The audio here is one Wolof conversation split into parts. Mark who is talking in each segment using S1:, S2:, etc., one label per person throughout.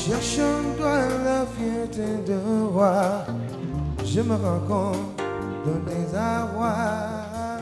S1: Cherchant toi la fierté de roi, je me rends compte de les avoir.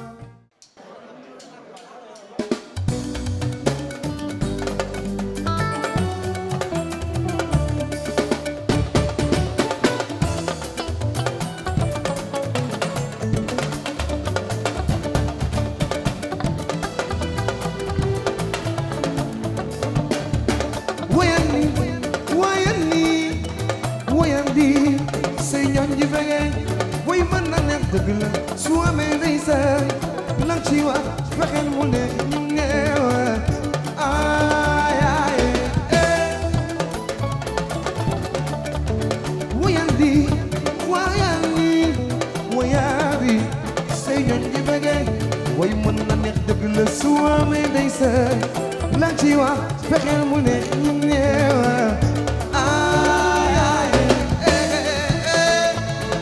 S1: wayandi wayandi wayandi say ñoñ ji fege way mën na neex dëgg la su amee day say lang ci wax fexeel mu ne ñu ngeewa ay ay eh. wayandi wayandi wayandi say ñoñ ji fege way mën na neex dëgg la su amee day say lang ci wax fexeel mu ne ñu ngeewa ay ay eh, eh.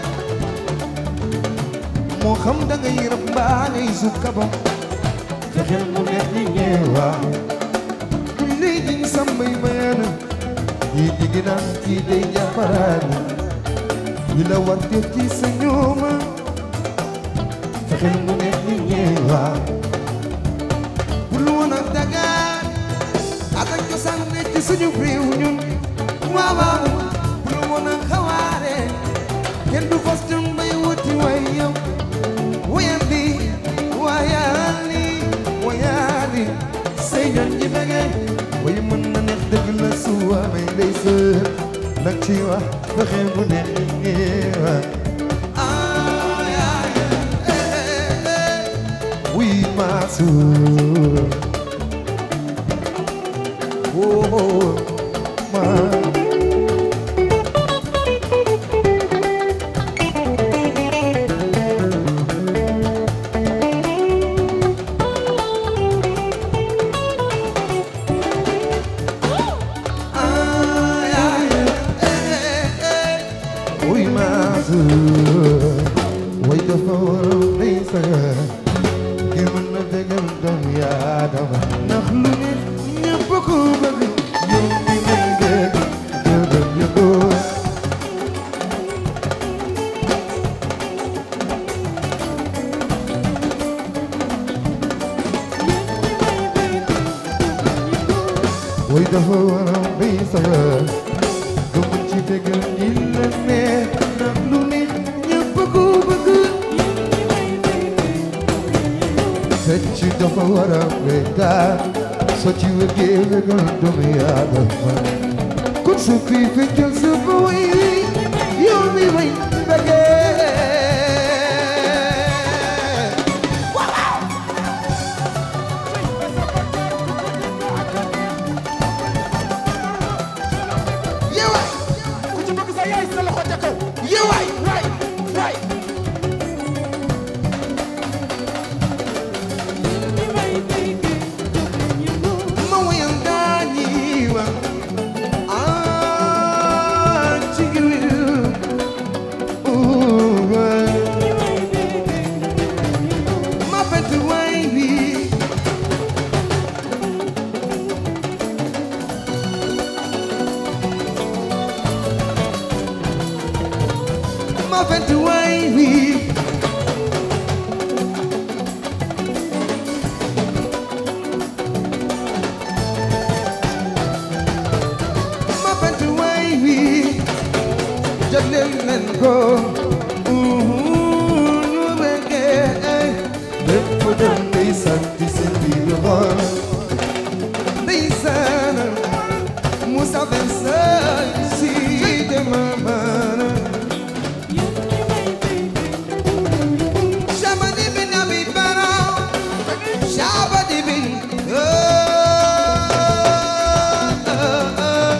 S1: moo xam da ngay rab mbaa ngay sukkabo fexeel mu neex ñi ñeewa lii jiñ sambay bayana ñii jigi naan kii day jàpparaani ñi la war def ci sa ñooma fexeel mu neex ñi ñeewa bul woon a dagaan atak cosaan ne ci suñu réew ñun waaw waaw bul woon a xawaare kenn du fas jëm bay wuti way yow wayandi wayandi wayandi say ñoon ñi bege way mën na neex dëgg la su amee day sër nag ci wax fexe bu neex ñi ñeewa ay ay eh, eh, oui ma soeur oh, oh, ma ay ay eh, eh, oui ma soeur way dafa war a day sagar ngir mën na dëggal doomu Aadama ndax lu ne ñëpp ko bëgg yow mi may dégg dëggal yëgoo way dafa war a bay sagar nga mën ci dëggal ñi la neex ndax lu ne ñëpp ko bëgg fecc dafa war a wéetal soo ci wëggee wëggal doomu Aadama kon su kuy feccal sa fa way yow mi may bëggee yeewaay
S2: ku ci bëgg sa yaay sa loxo ca kaw
S1: yeewaay
S2: waay waay
S1: ma wayal daañi wa ah ci giwil ma fett way wi ma fett way wi ma fett way wi jagleel leen ko ñu bëggee lépp doon ndeysaan ci seen biir xol ndeysaan Moussa Vincent si dema mana Shabadi bin Abi Bara Shabadi bin oh, oh, oh.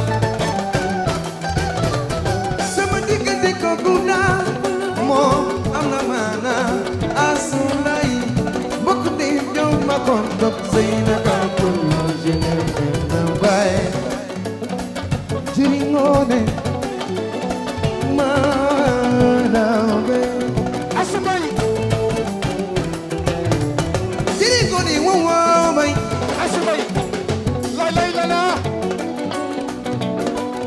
S1: sama diggante kooku daal moom am na maana asulay mbokk di ñëw ma kon dog sëy na kan kon yoo jëne na baay jëriñoone maanaam be
S2: asumay
S1: jëriñoone wow wow bay
S2: asumay lay lay la la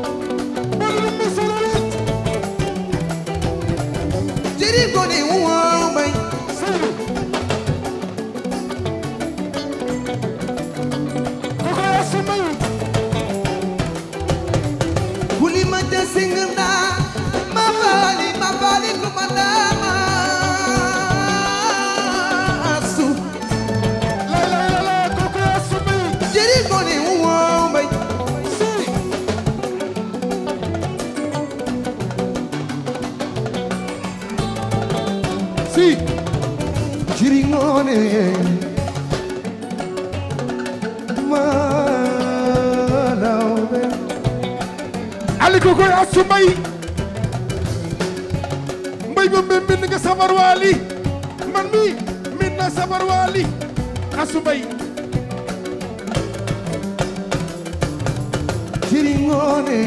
S1: Malawbe
S2: ali ko koy asu mbay mbay ba mbay mbind nga sabar waali man mi mbind na sabar waali asu mbay
S1: Chiringone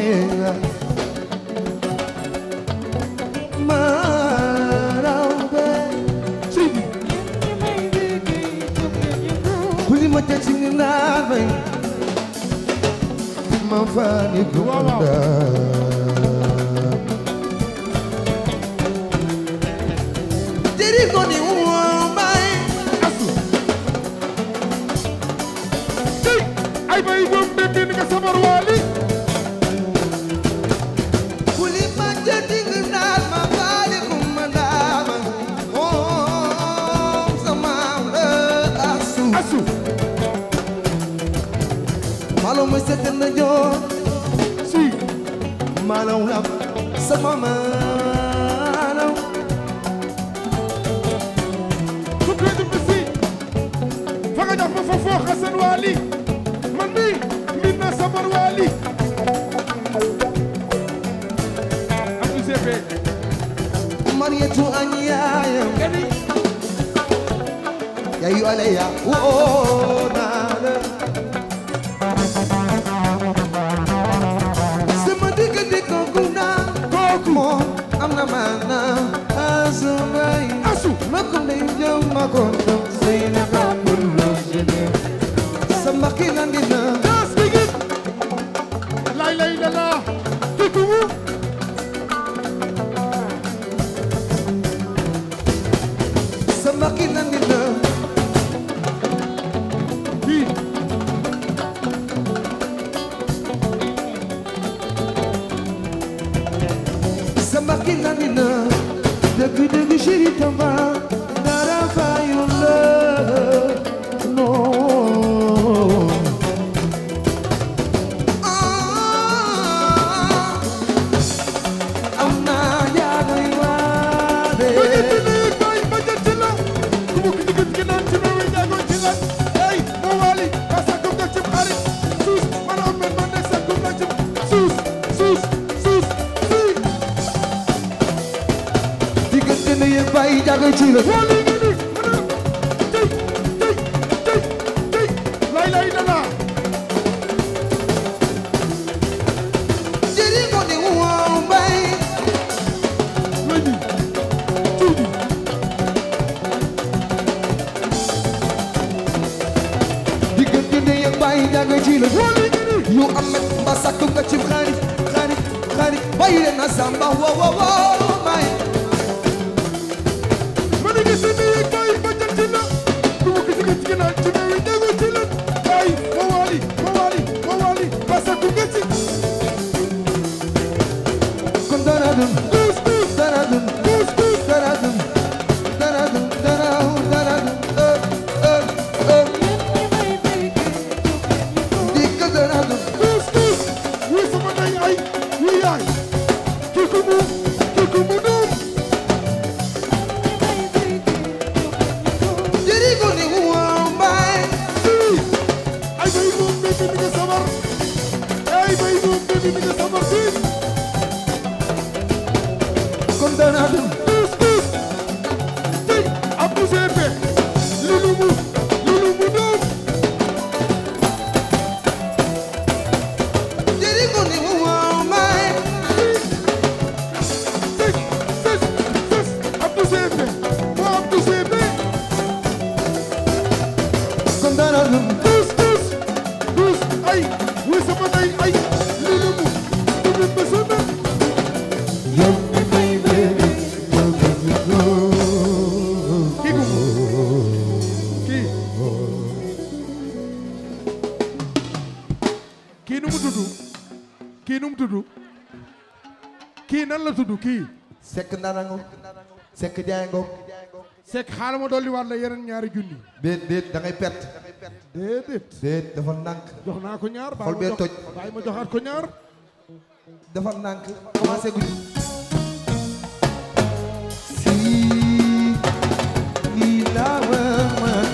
S1: Malawbe
S2: seydi
S1: Kuli ma jacing nabe Ma fani
S2: Waaw, waaw.
S1: gunda Chiringone umay
S2: asu sey ay bay ba mbay mbind nga sabar waali
S1: Kuli ma jacing nabe Ma fani gunda Oh sama asu
S2: asu
S1: Malo mo sa na jo
S2: si
S1: Malaw lam sama malaw
S2: ku koy dum si fa nga jox ma fa foo xasan waali man mi mbind na sabar waali asu sepe
S1: Marietu anyaya
S2: kadi
S1: yayu aleya wo nana sama diggante kooku naa kooku moom am na maana asumay
S2: asu
S1: ma ko ndey jëm ma ko ndam sey na ka kullu jene sama kilandi na
S2: Das begin. Lay lay la la. Kikumu.
S1: sama kilandi na
S2: Ki.
S1: sama kilandi na dëgg dëgg chéri tamba dara fayu la non am naa jaagoy waade
S2: Ba jël ci lii bay ba jël ci la. Ku mu ki digg ci naan ci meewi jaago ci lan. Hey, moo waali. Ba sakkum nga cib xarit. Suus. Man am men man ne sakkum nga cib. Suus. Suus. Suus. Suus.
S1: diggante ne yëpp bàyyi jaagoy ci la
S2: Waali nga ni. Mana. Tey. Tey. Tey. Tey. Lay lay la la.
S1: jëri ko ni wow bay
S2: Lady. Tuuti.
S1: diggante ne yëpp bàyyi jaagoy ci la
S2: Waali nga ni.
S1: yu amet ba sakku nga ci xarit xarit xarit bàyyi leen na samba wo wo wo may
S2: ma ne gis ni kay ba jël ci la ku mu gis nga ci naan ci meewi jaago ci lan. Ay, moo waali. Moo waali. Moo waali. Ba sakkum nga ci.
S1: kon dara dun
S2: Kuus kuus.
S1: dara dun
S2: Kuus kuus.
S1: dara dun dara dun dara dara dun eh eh eh dikk dara dun
S2: Kuus kuus. Wuy sama ndey ay. Wuy yaay. Kii ku mu. Kii ku mu doom.
S1: jëri ko ni wow bay
S2: Sii. Ay bay moom bébé mi nga sabar. Ay bay moom bébé mi nga sabar fii.
S1: kon dara dun
S2: Kuus kuus. Tey. Abdou Sepe. Lulu mu. Lulu mu doom.
S1: jëri ko ni wow bay
S2: Sës sës sës Abdou Sepe. Moo Abdou Sepe.
S1: kon dara dun
S2: Kuus kuus. Kuus. Ay. Wuy sama ndey ay. Lulu mu. Lulu mu sama.
S1: yow mi may bébé yow mi go
S2: kii gu kii kii nu mu tudd kii nu mu tudd kii nan la tudd kii
S1: sekk ndarango sekk jaango
S2: Seck xaaral ma dolli waat la yeneen ñaari junni
S1: déet déet da ngay perte
S2: déedéet
S1: déet dafa nànk
S2: jox naa ko ñaar
S1: Xol bee toj.
S2: bàyyi ma joxaat ko ñaar
S1: dafa nànk commencé guñu si lii laa war ma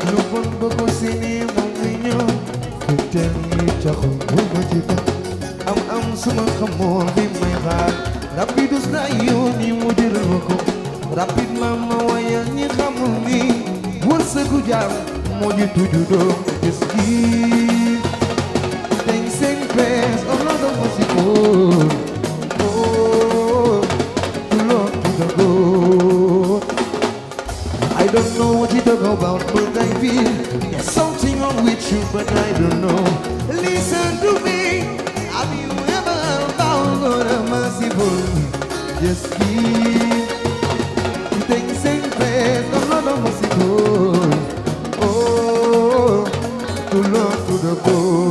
S1: lu bon ba ko seeni moom mi ñëw ku teel ni taxul bu ma ci tax am am suma xamoon bi may xaar rapidus na yooni mu jëral ma ko rapidement ma wayal ñi xamul ni wërsëgu jaam moo ji tuju doom gis gi Things in place, oh Lord of mercy, oh, oh, to Lord to the Lord. I don't know what you talk about, but I feel there's something wrong with you, but I don't know. Listen to me, have you ever found God a merciful? Just keep things in place, oh Lord of mercy, oh, oh, to Lord to the Lord.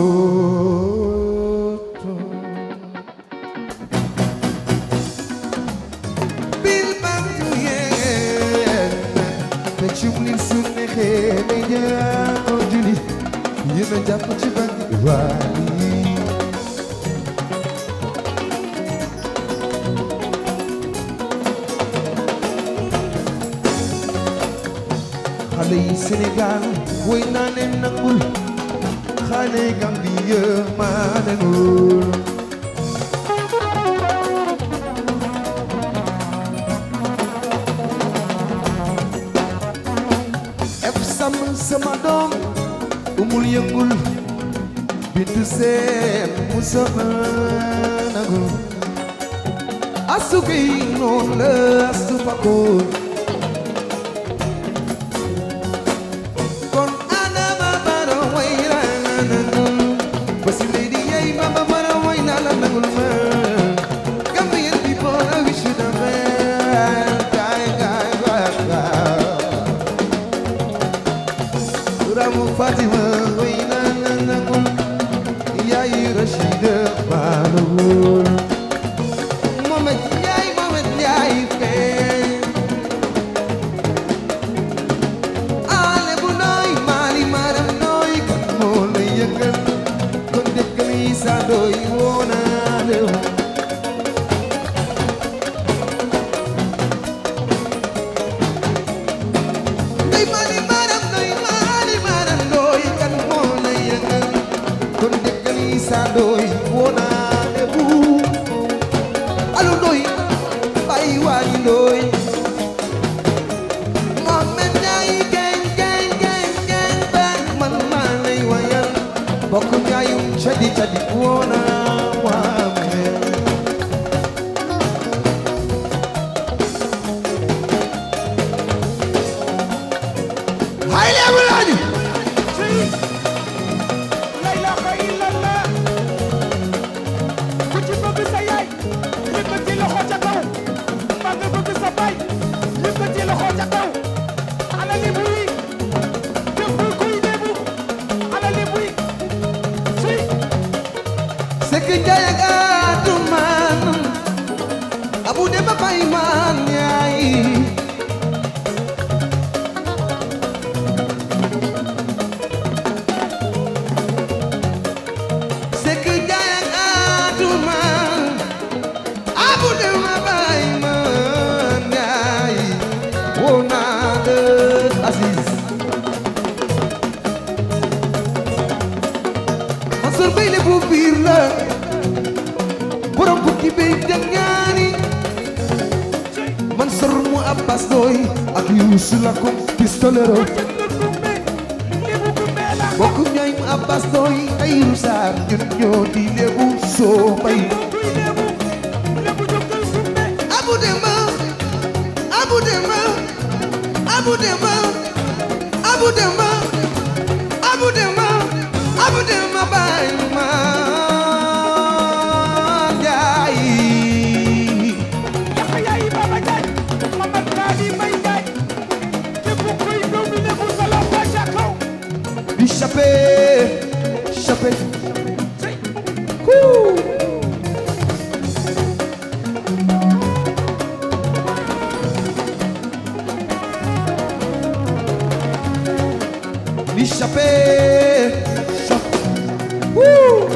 S1: bil bam tu yeen te cumlin su neexee day jaa juli yéen a jàpp ci bànk waali xale yi Sénégal woy naa leen nangul xale yi Gambie maa leen wóor ef sam sama doom umul yëngul bintu seen mu sama nagu asu gay noon la asu pakoon kon adama bara way la nangul basi lady yay baba bara way na la nangul ma Gambian people I wish you the best guy guy guy guy Ramu Fatima way na na nangul yaay Rashida Balawul Mohamed Ndiaye Mohamed Ndiaye fee Ale bu nooy Mali maram nooy kan moo la yëngal kon dëkk li sa doy woona lew Ndey Mali maram nooy Mali maram nooy kan moo la yëngal kon dëkk li sa doy woona lew Alu nooy bàyyi waaji nooy Mohamed Ndiaye geng geng geng geng bang man maa lay wayal bokk njaayum cadi cadi woona waame hay leebu laaju
S2: la ilaha illallah ku ci bëgg sa yaay yëkkati loxo ca kaw mbaa nga bëgg sa baay yëkkati loxo ca kaw ana li buy def kuy debu ana li buy suy
S1: Sekk Njaay ak Atumaan Abu Demba Bay maan yaay Sekk Njaay ak Atumaan Abu Demba Bay maan yaay woo naa la Aziz Mansour Bay le bu biir la borom bukki bay jangaani Mansour mu Abbas doy ak Youssou la ko pistolero
S2: jënd kumbe lebu kumbe la
S1: bokk ñooy mu Abbas doy ay rusaar ñun ñoo di lebu soo bay
S2: kuy lebu lebu jógal kumbe
S1: Abu Demba Abu Demba Abu Demba Abu Demba Abu Demba Abu Demba bay ma jaay
S2: yaxa yaay baba jaay mamad naadi may jaay képp kuy doomu lebu sa loxo ca kaw
S1: di chape chape
S2: Sey.
S1: Woo! Di chape chape Woo!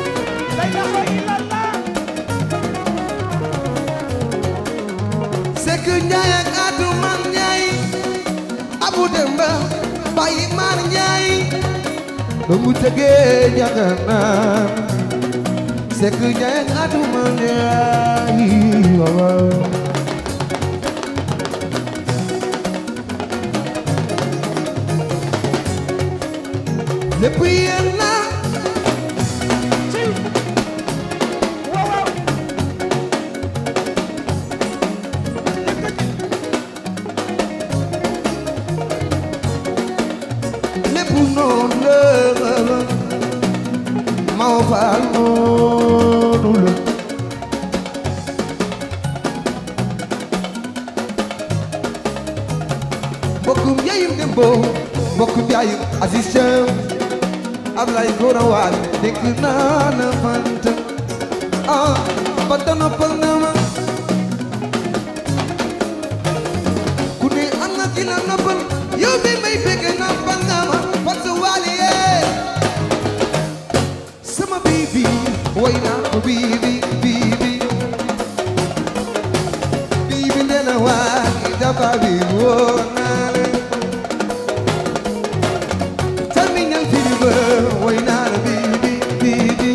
S2: la ilaha illallah
S1: Sekk Njaay ak Atu Man Njaay Abu Demba Bayi Man Njaay ba mu tëggee njaganaan Sekk Njaay ak Atu Man Njaay waaw lépp yéen la
S2: waaw waaw
S1: lépp noonu la Maw Faal noonu la mbokkum yaayum Dembo mbokkum yaayum Aziz Thiam Ablaye Gora Waal dégg naa na fanta ah fanta noppal na ma ku ne am na ki la noppal yow mi may bëgg noppal nga ma fanta waali yee sama bibi way naa ko bibi bibi bibi nee na waa dafa bi woo naa leen terminal fever way naa la bibi bibi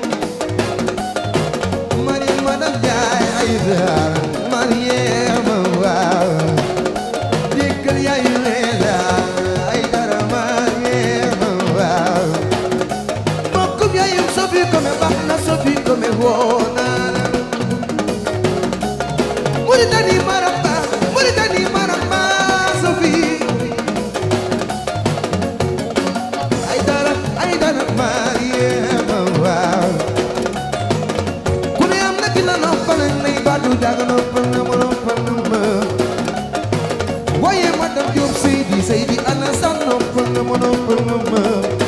S1: mari madam jaay ay daal Mariama waaw dikkal yaay leela ay dara Mariama waaw mbokkum yaayum sofi kome baax na sofi kome woo naa la Muritani maramba Muritani maramba sofi ay dara ay dara Mariama waaw ku ne am na ki la noppal nay baatu jaaga noppal na ma noppal na ma waaye madame Diop Seydi Seydi ana sax noppal na ma noppal na ma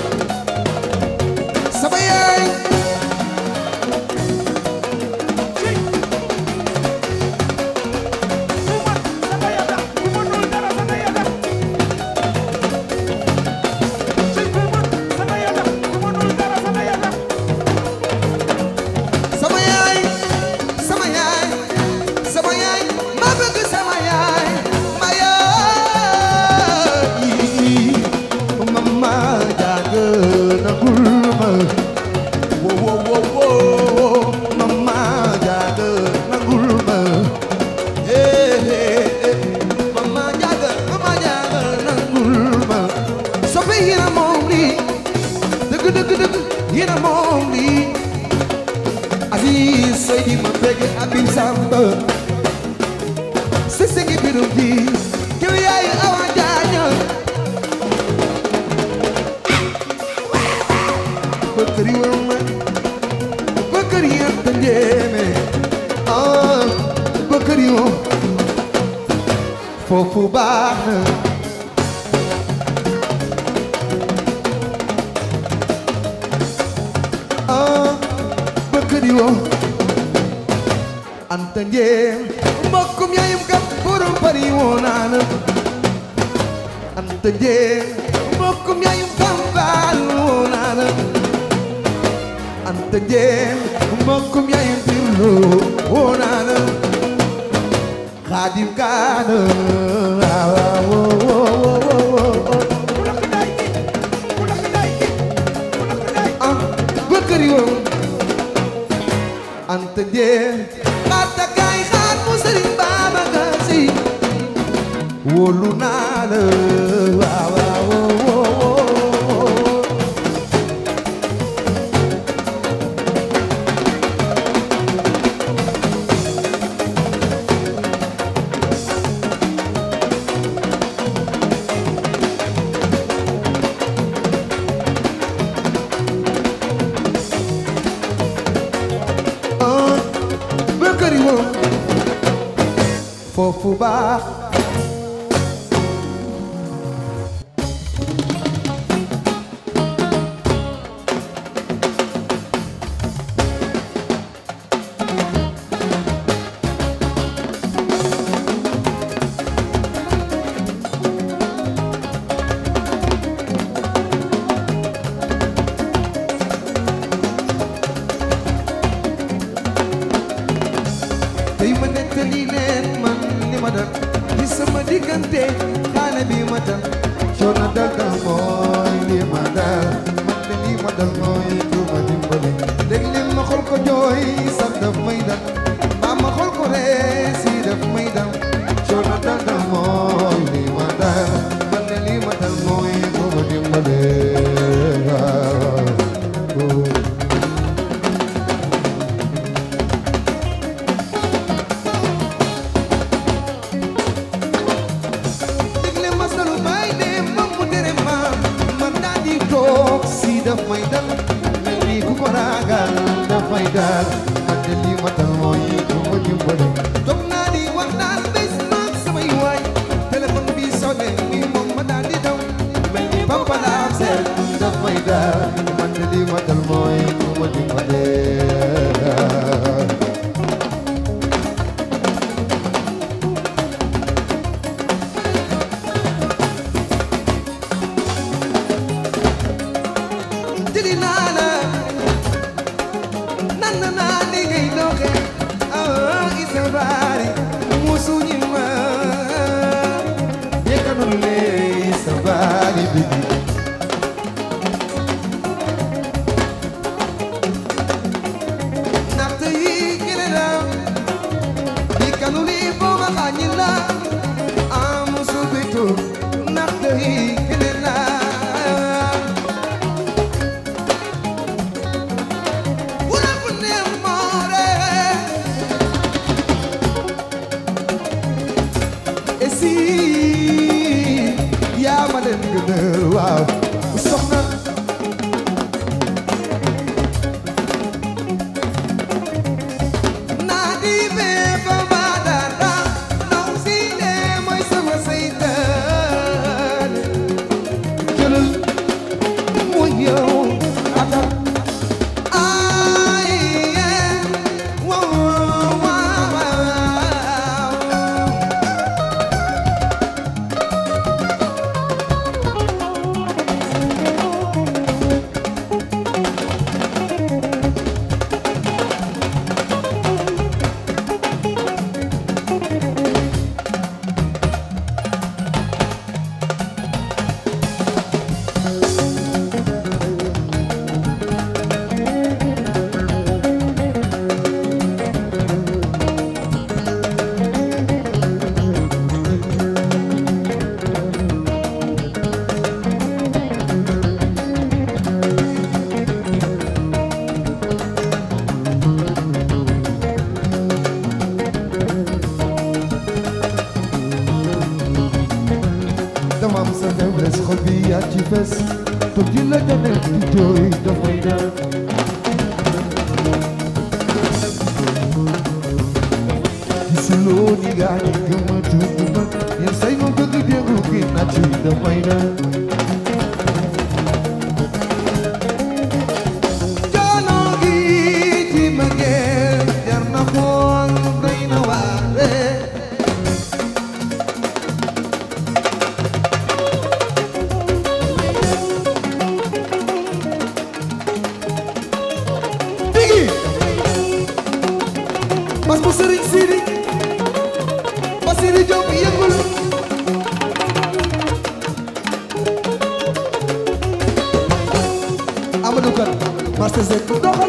S1: sama yaay
S2: ku man sama yàlla ku mënul dara sama yàlla ci ku man sama yàlla ku mënul dara sama yàlla
S1: sama yaay sama yaay sama yaay ma bëgg sama yaay ma yaay mama jaaga nagul ma wo wo wo wo mama jaaga nagul ma eh eh eh mama jaaga mama jaaga nagul ma soppe yéena moom lii dëgg dëgg dëgg yéena moom lii Aziz Seydi ma fekk Abib Samba si singi birum ji kiw yaay awa jaaña bëkkëri wama bëkkëri yanta njéeme ah bëkkëri wo foofu baax na ah bëkkëri wo anta njéem mbokkum yaayum kam borom pari woo naana anta njéem mbokkum yaayum kam baal woo naana anta njéem mbokkum yaayum tirlo woo naana xaadim kaana waaw woo woo woo woo
S2: ku lakk daay gi ku lakk daay gi ku lakk daay
S1: ah bëkkëri wo anta njéem xaata kaay xaat mu sëriñ Babacar Si wóolu naa la waaw waaw woo woo woo ah bëkkëri wo foofu baax tey ma nettali leen man li ma dal diggante xaale bi ma dal coono dal dal mooy li ma dal man de li ma dal mooy ku ma dimbale léeg-léeg ma xool ko jooy sax daf may dal mbaa ma xool ko ree si daf may dal coono dal dal mooy li ma dal man de li ma dal mooy ku ma dimbale waaw. digle masalu bay de moom mu tere ma man daa di toog si daf may dal mel ni ku ko ragal daf may dal man de lii ma dal mooy ku ma dimbale toog naa di waxtaan bés maag samay waay téléphone bi sonné mi moom ma daa di daw mel ni papa la am seet daf may dal man de lii ma dal mooy ku ma dimbale jëli naa la nan na naa li ngay doxe ah isa baari musu ñi ma yekkanul le isa baari bigi naxte yi gëne la di kanul yi booba xañi la ah musu bitu naxte yi gëne la Una con amore E si yaa ma leen gënal waaw soxna naa di bee ba ba dara ndaw si ne mooy sama seytaan jëlal mooy yow atal Ay, yeah. Wow, wow, wow. dama am sa faiblesse xol bi yaa ci fes toog di la janel di jooy dafay dal gisuloo ni gaa ñi gëmatu ma yenn say ma bëgg déglu gi na ci dafay dal coono gi ci mbëggeel jar na xool doy na waare Biggi Mas bu Sëriñ Sidi Basiri Jóob yëngul Amadou Kan Master Zek doxal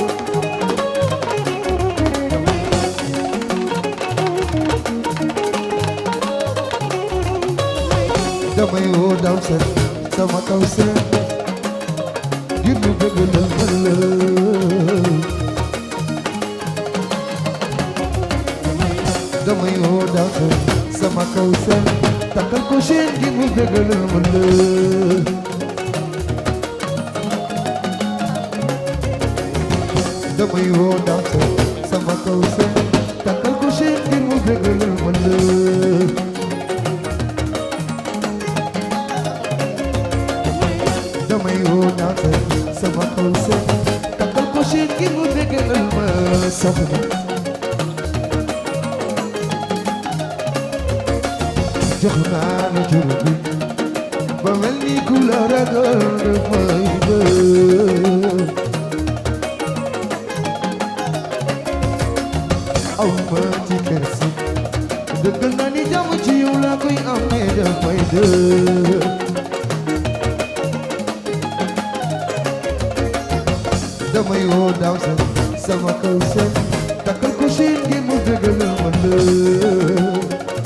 S1: damay woo daw seen sama kaw seen ngir ñu bëgg la ëllëg damay woo daw seen sama kaw seen takkal ko seen ngir mu bëgg la ëllëg damay woo daw seen sama kaw seen takkal ko seen ngir mu bëgg la ëllëg damay woo naata sama xol seen takkal ko seen ngir mu bégalal ma soxna jox naa la jur bi ba mel ni ku la ragal dafay bëgg aw ma ci kersi dëggal naa ni jàmm ci yow laa koy amee dafay dëgg damay woo daaw sa sama kaw seen takkal ko siin gi mu dëggal ma lëg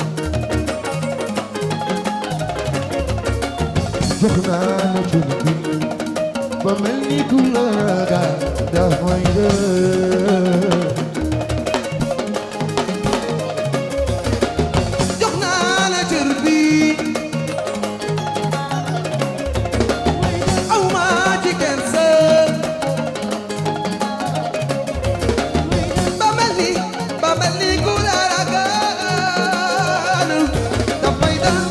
S1: jox naa la cunu bi ba mel ni ku la ragal dafay dëgg jox naa la cër bi aw ma ci kenn sër ba mel ni ba mel ni ku la ragal dafay dal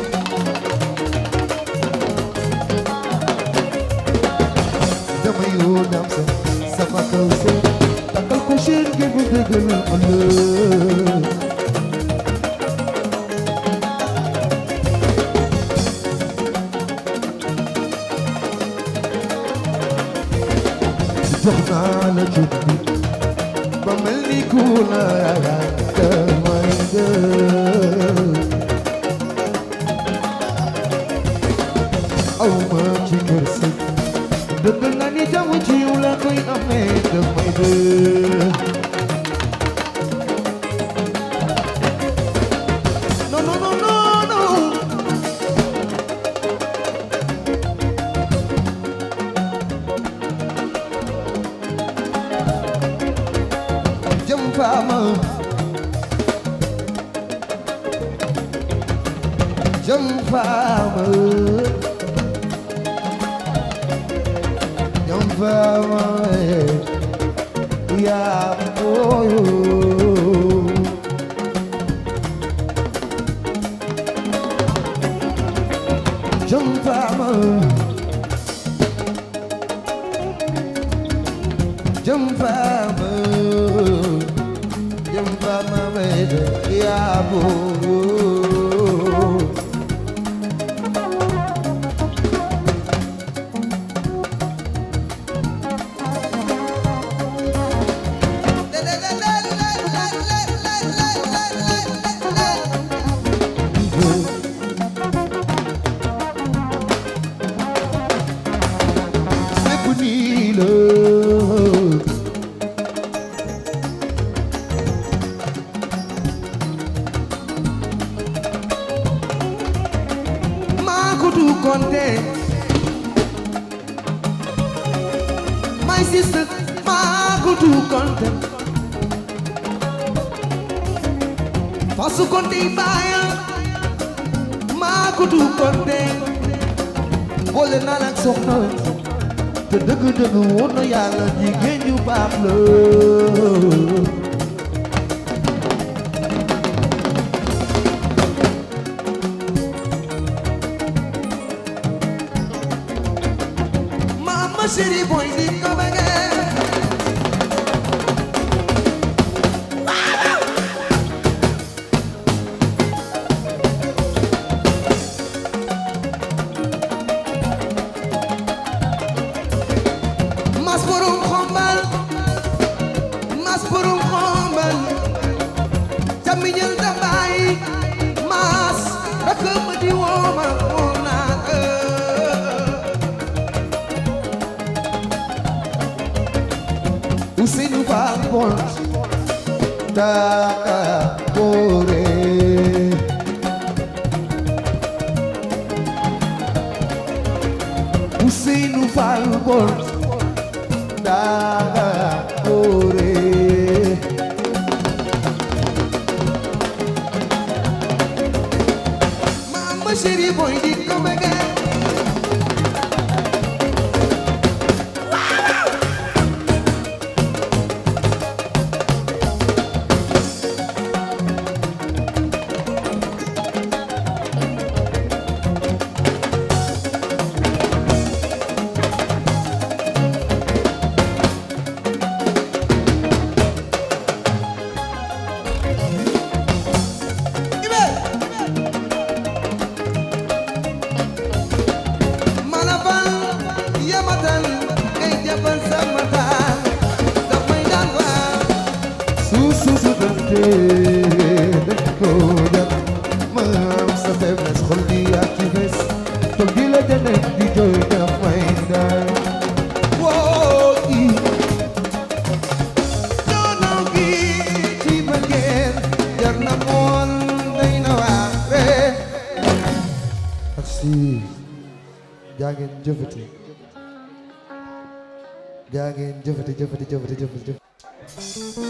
S1: damay woo naam sa sama kaw sër takkal ko seen gi bu dëggal ma lëg jox naa la jub bi ba mel ni ku la yaakaar damay gën aw ma ci kër si dëgg nga ni jàmm ci yow la koy amee damay gën non non non non non jëm faama jëm faama jëm faama yaa booyo jëm faama jëm faama jëm faama mede yaa booyo lépp nii la maa ko du konte my sister maa ko du konte fasu konte i baaya maa ko du konte boole naa la ak soxna te dëgg-dëgg woon na yàlla jigéen ñu baax la Mama chérie boy di ko bëggee mas borom xombal mas borom xombal camiñal da baay mas rakk ma di wooma woom naa Ousseynou Fall Pont Daaka Boore Ousseynou Fall Pont Daaka Boore Mama chérie boy di ko bëggee Ibe jaa ngeen jëfati jaa ngeen jëfati jëfati jëfati jëfati jëfati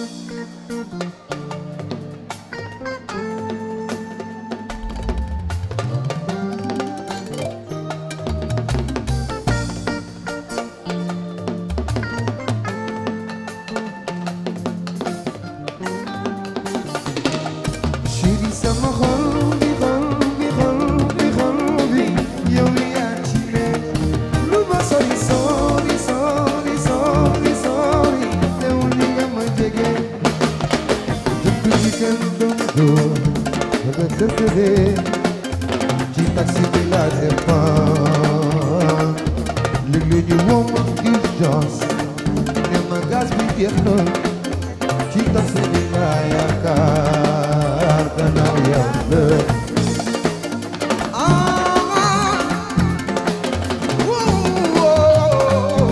S1: chéri sama xol bi xol bi xol bi xol bi yow yaa ci ne lu ma sori sori sori sori sori teewul ni nga ma jege dëkk ci kër dëndoo daga dëkk de ci taxi bi la dépend léeg-léeg ñu woo ma urgence ne ma gaz bi jeex na ci taxi bi la yaakaar gannaaw yàlla ah woo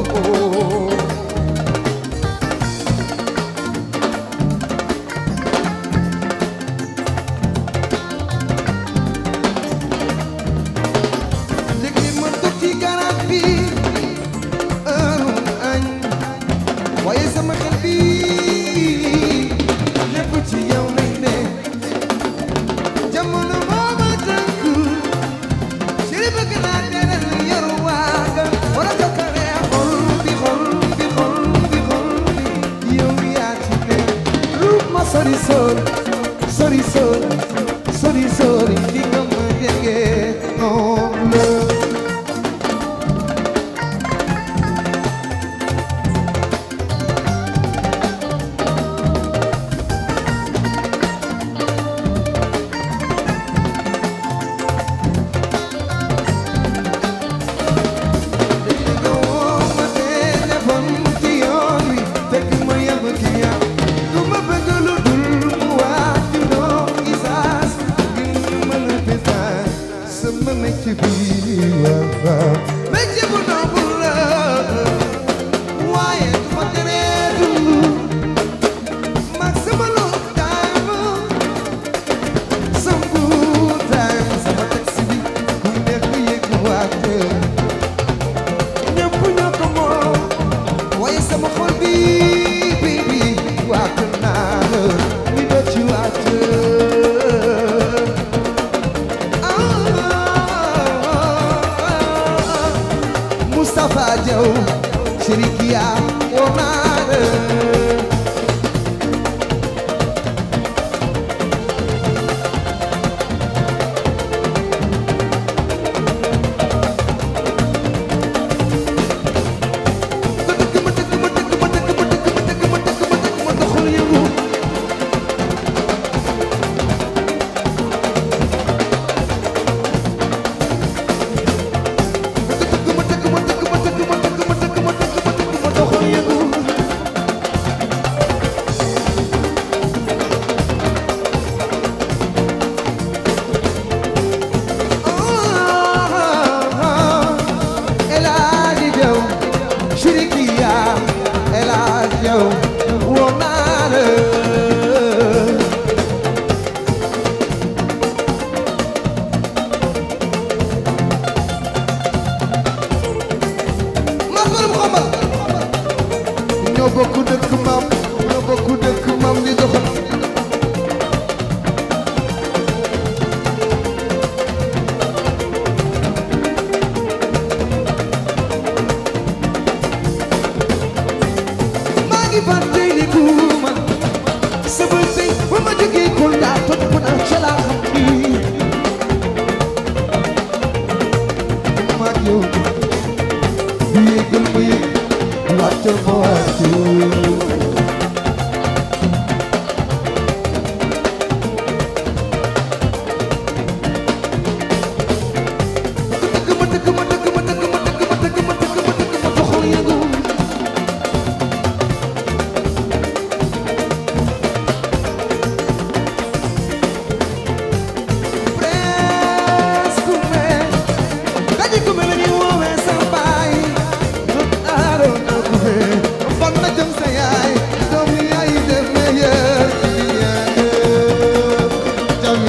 S1: léegi ma toog ci garab bi heure añ waaye sama xel bi lépp ci yow lay ne jamono moo ma tënk chéri bëgg naa teral yor waaga wala jokkale xol bi xol bi xol bi xol bi yow yaa ci ne lu ma sori sori sori sori sori sori di nga ma jege noonu la léegi nga woo ma téléphone ci yoon wi fekk ma yem ci yow du ma bëgg lu dul mu waat ci ndox gi saas ngir ñu mën a fesaat sama métier bi waaw métier bu noble la waaye du ma teree dund mag sama long time sama good time sama taxi bi ku nekk yëg waat ñëpp ñoo ko moom waaye sama xol bi bi bi waat naa la mi do ci waat Moustapha Diaw Chérikia woo naa la dëkk ma dëkk ma dëkk ma dëkk ma dëkk ma dëkk ma dëkk ma dëkk ma doxal yëngu dëkk ma dëkk ma dëkk ma dëkk ma dëkk ma dëkk ma dëkk ma dëkk ma doxal yëngu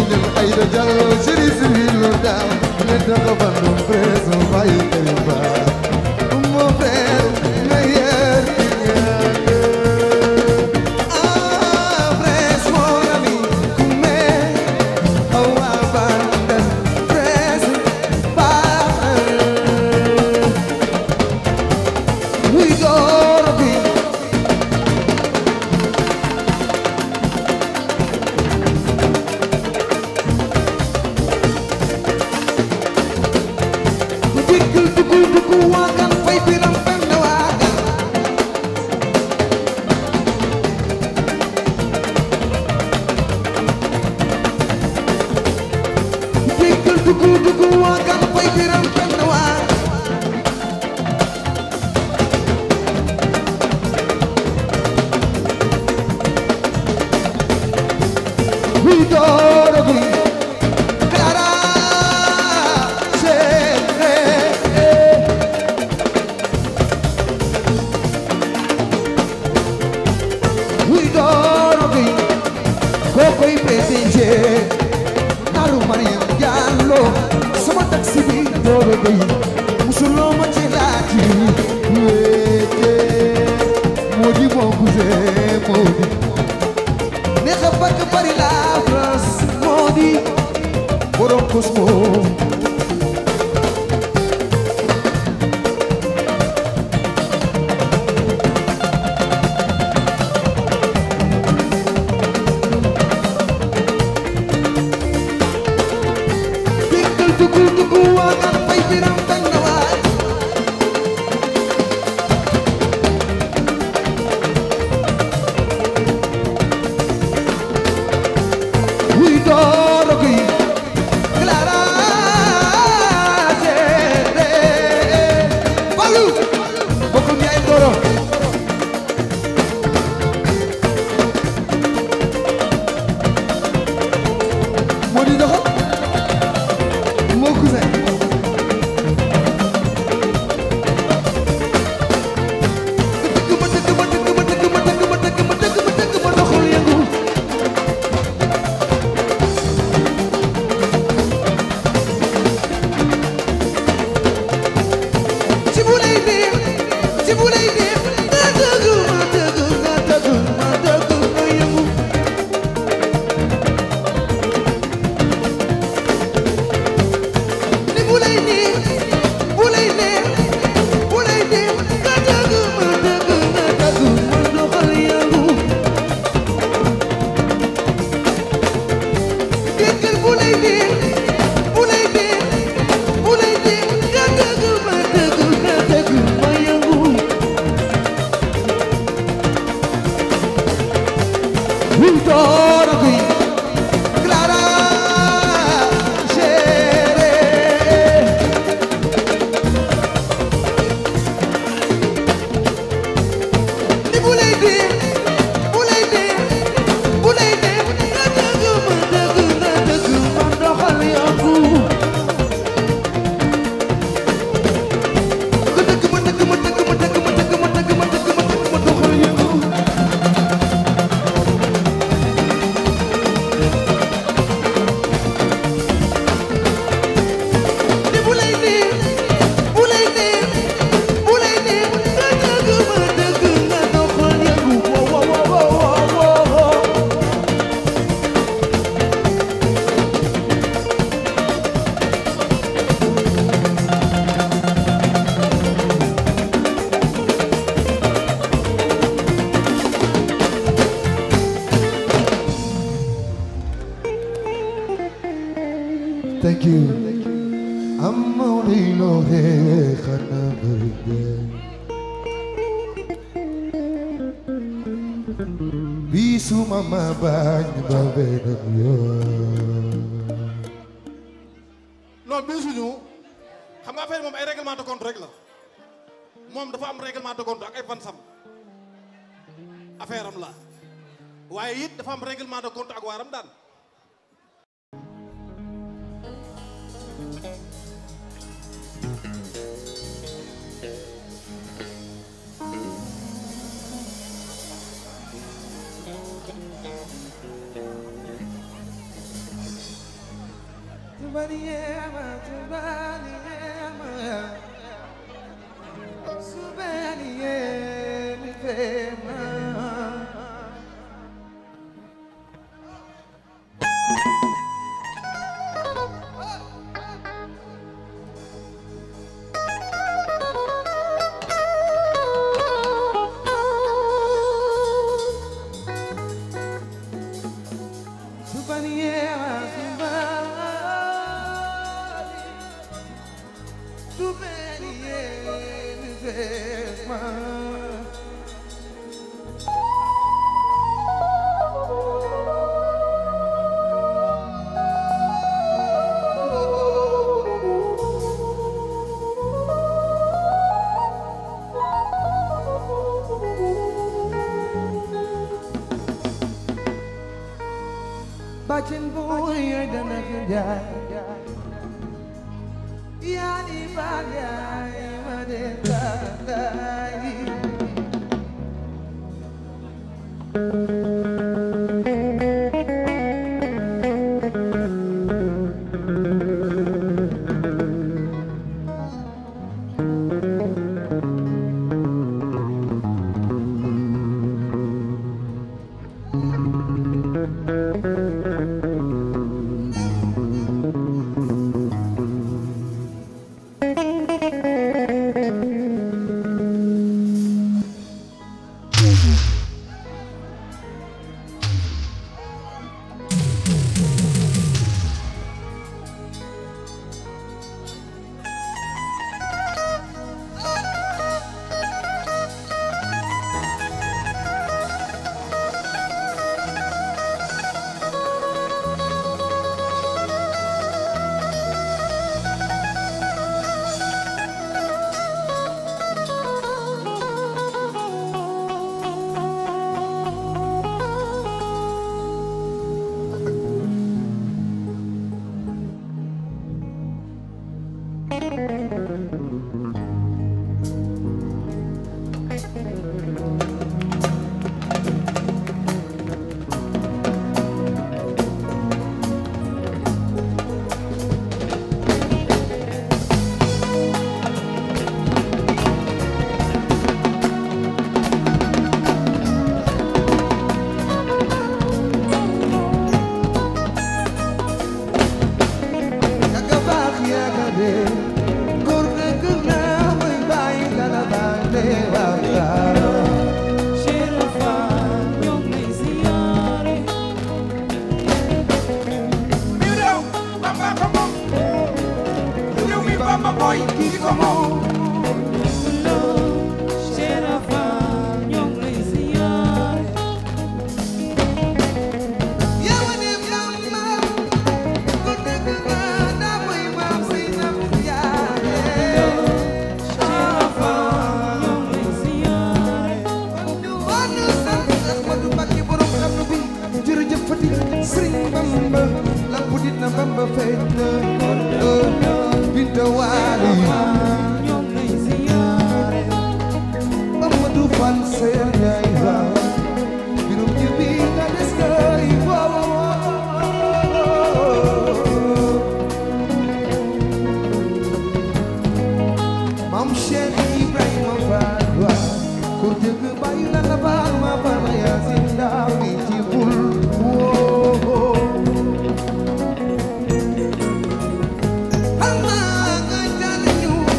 S1: ñal ay da jàll chéri civil lo daaw leen daga bandu preso bàyyi kay ba mon frère meilleur Ah, frère, mon ami, come awa bandan frère, ba We gonna be Dikul dukul dukul wakan fay biram benn wakan Dikul dukul dukul wakan fay biram benn wakan We gonna be Clara Chere We gonna be Kokoy PDG Naru Mariam Diallo sama taxi bi doobe gay musuloo ma ci laati wéete moo di mon cousin moo di neex a bakk bari la France moo di borom Cosmo Dikkal duggu duggu waagan fay biram bañ na waay Wuy dooro gi Clara Chere Balu bokku ñay dooro moo di doxal moo cousin dëgg ma dëgg ma dëgg ma dëgg ma dëgg ma dëgg ma dëgg ma dëgg ma doxul yëngu ci bu lay neex ci bu lay neex na dëgg ma dëgg na dëgg ma dëgg ma yëngu ni bu lay neex bu lay neex bu lay neex nga dëgg ma dëgg nga dëgg ma doxal yëngu déggal bu lay neex bu lay neex bu lay neex nga dëgg ma dëgg nga dëgg ma yëngu Wintoor gi Clara Chere ni bu lay dee bu lay dee bu lay dee nga dëgg ma dëgg nga dëgg ma doxal yokku nga dëgg ma dëgg ma dëgg ma dëgg ma dëgg ma dëgg ma dëgg ma dëgg ma doxal yokku ni bu lay dee bu lay dee bu lay dee nga dëgg ma dëgg nga doxal yokku wo wo wo wo wo Thank you. I'm only lonely, Bisu mama bañ ba beneen yoon.
S2: non bii suñu xam nga affaire moom ay règlement de compte rek la moom dafa am règlement de compte ak ay fansam affaire am la waaye it dafa am règlement de compte ak waaram daan
S1: Subhaniyama, Subhaniyama, Subhaniyama, Fema. Subhaniyama, Subhaniyama, Subhaniyama, Fema. Bacin boy dana kerja Ya di bagai merdeka Yaga baax yaga dee góor dëgg la muy bàyyi dara baal dee waaw waaw.
S2: mi réew Bamba ko moom réew mi Bamba mooy kii ko moom
S1: Yawa ne mama góor dëgg la na muy ma muy na mu jaare. ñu wàllu sant Ahmadu Mbàkke borom xam nu bi jërëjëf Fati Sëriñ Bamba la bu dit na Bamba feeñ na Binta Waali Amadou Fall seen yaay waaw birum ji bi nga des kay waaw Maam Cheikh Ibrahima Fall waaw kur jëgg bàyyi la la baal ma baal ma Yaasin daaw mi ci bul woo Alma nga jàll ñu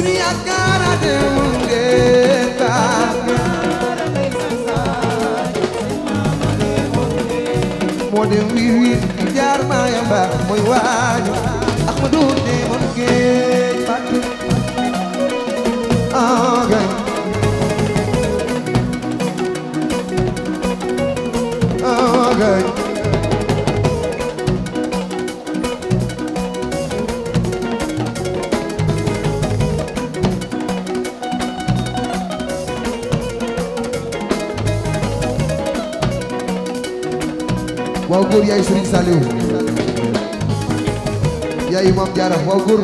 S1: suñu yaakaar a demul ngeen baal moo dem wiir wiir jaar maaya mbaa mooy waaju Ahmadu demoon géej fàtte ah gay ah gay waaw góor yaay Serigne Saliou yaay Maam Jaara waaw góor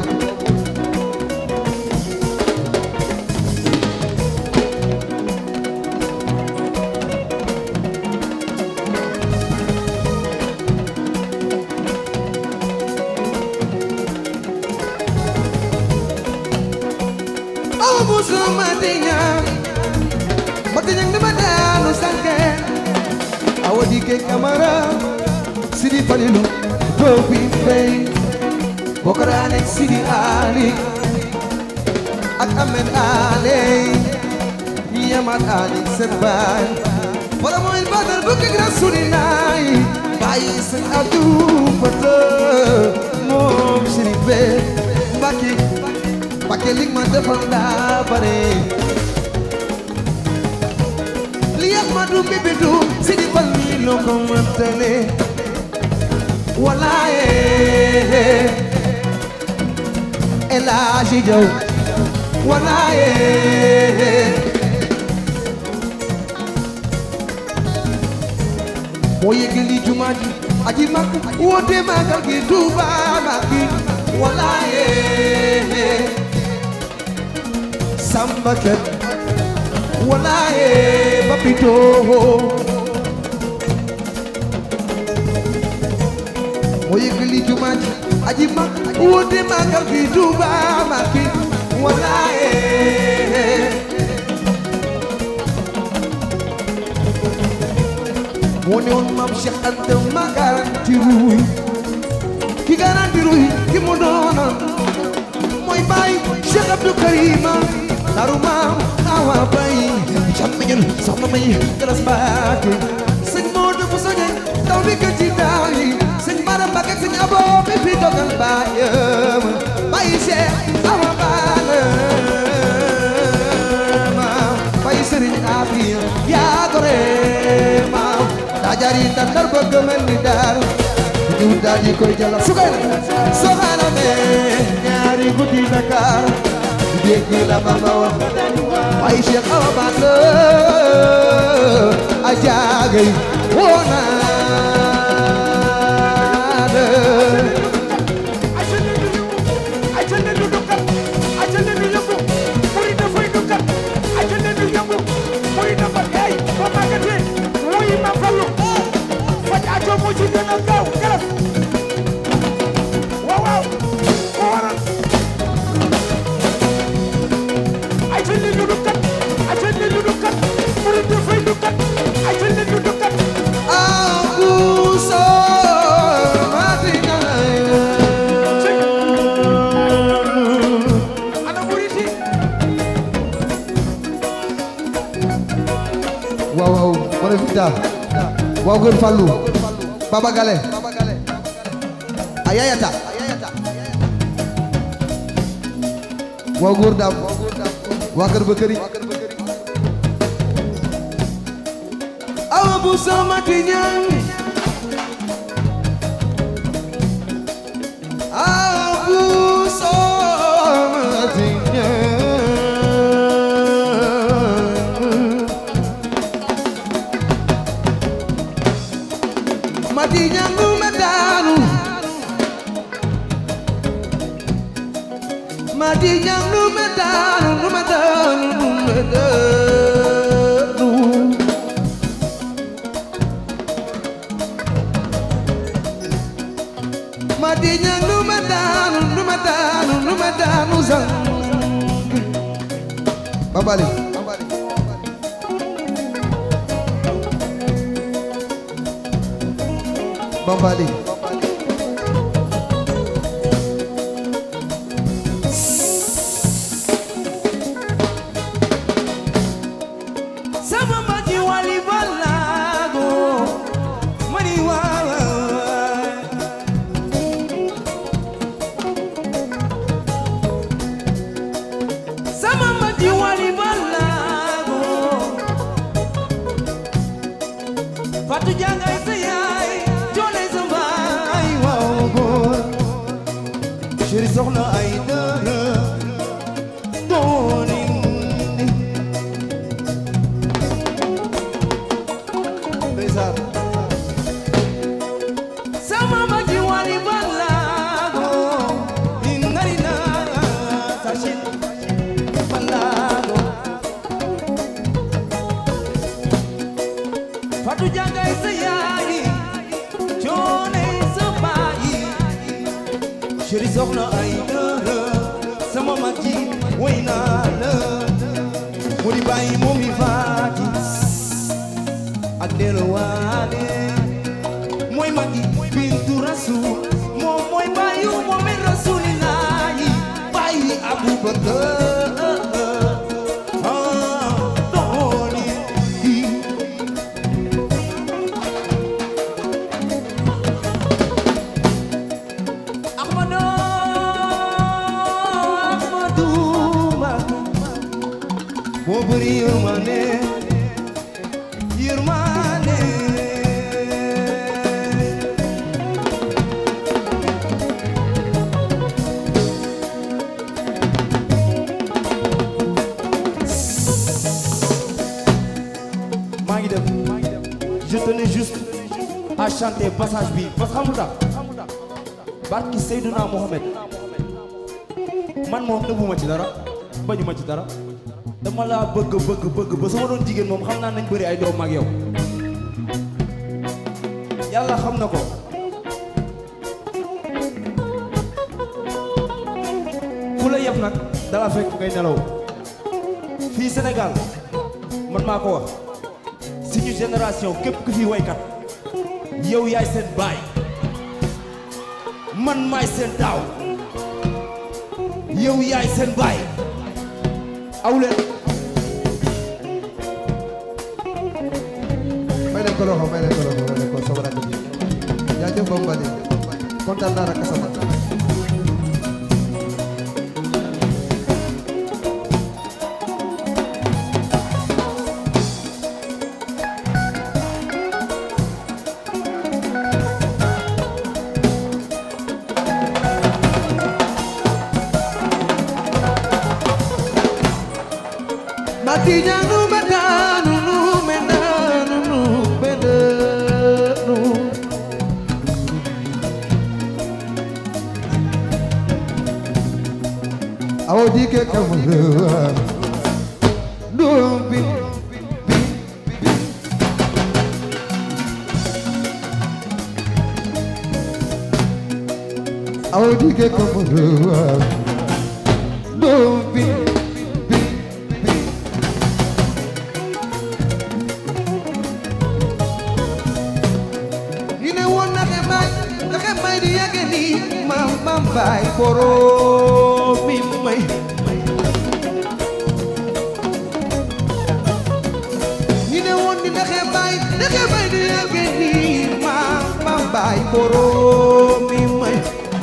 S1: aw musu matiña matiña dama daanu sanke awa dike kamara sidi falilu topi fey bokarane sidi ali ak amen ale yamat ali sen bay wala moy badar bu ke rasulillah bayi sen abdu fata mom sidi be mbaki mbaki lig ma defal da bare li Ahmadu bibidu sidi fal mi lo ko mantale walaaye El Hadji Jaw walaaye moo yëgali jumaa ji aji mag woote magal gi Tuuba Mbàkke walaaye Samba Ket walaaye Papito moo yëgali jumaa ji aji mag woote magal gi Tuuba Mbàkke walaaye moo ne woon maam Cheikh Anta ma garanti ruuy ki garanti ruuy ki mu doonoon mooy baay Cheikh Abdou Karima daru maam awa bay càmmiñul soxna may galas baake sëñ Moodu bu soñe taw bi gën ci daaw yi sëñ Mara Mbàkke sëñ Abo mi fi dogal baayam bay Cheikh awa baale ma bay sëriñ Afiya yaa gore ma daa jari tandar bëgg mel ni daaru ñu daal di koy jëlal su koy soxana me ñaari guddi Dakar dégg la mama wax ay Cheikh Awa Balla a jaagay woona Aku so mati waaw waaw wala Vita waaw góor Fallou Baba Gale a yayata waaw góor daam waa kër ba këri awa bu sama tiñan awa bu sama tiñan mati ñangu ma daanu mati ñangu ma daanu nu ma daanu nu ma daanu mati ñangu ma daanu nu ma daanu nu ma daanu sang babali Bambali. soxna ay dara dooni ndeysaan sama magi wali balago ingarina sashin balago fatu jangay sa yaay coone sa baay chéri soxna ay dara sama magi way naa la mu di bàyyi moom mi faati ak delo waale mooy magi bintu rasul moom mooy bàyyu moome rasulillahi bàyyi abubakar ah dooni di Ahmadu Ahmadu moo bëri yërmande yërmande maa ngi dem je tenais juste à chanter passage bi parce que xamul tax barki Seydouna Mohamed man moom nëbbuma ci dara bañuma ci dara dama laa bëgg bëgg bëgg ba sama doon jigéen moom xam naa nañ bëri ay doom ak yow yàlla xam na ko ku la yeb nag dala fekk ngay nelaw fii Sénégal man maa ko wax suñu génération képp ku fi waykat yow yaay seen baay man maay seen taaw yow yaay seen baay awleen
S2: may leen ko loxo may leen ko loxo may leen ko sama rakk bi jaajëf Bambali kontaan naa rakk sama
S1: Matinya nu bedanu nu medanu nu bedanu
S2: awo dike kamara
S1: Dumbi
S2: awo dike kamara
S1: Dumbi Ñu ne woon na ke may na ke may di yage ni mam mam bay borom mi may Ñu ne woon ni na ke may na ke may di yage ni mam mam bay borom mi may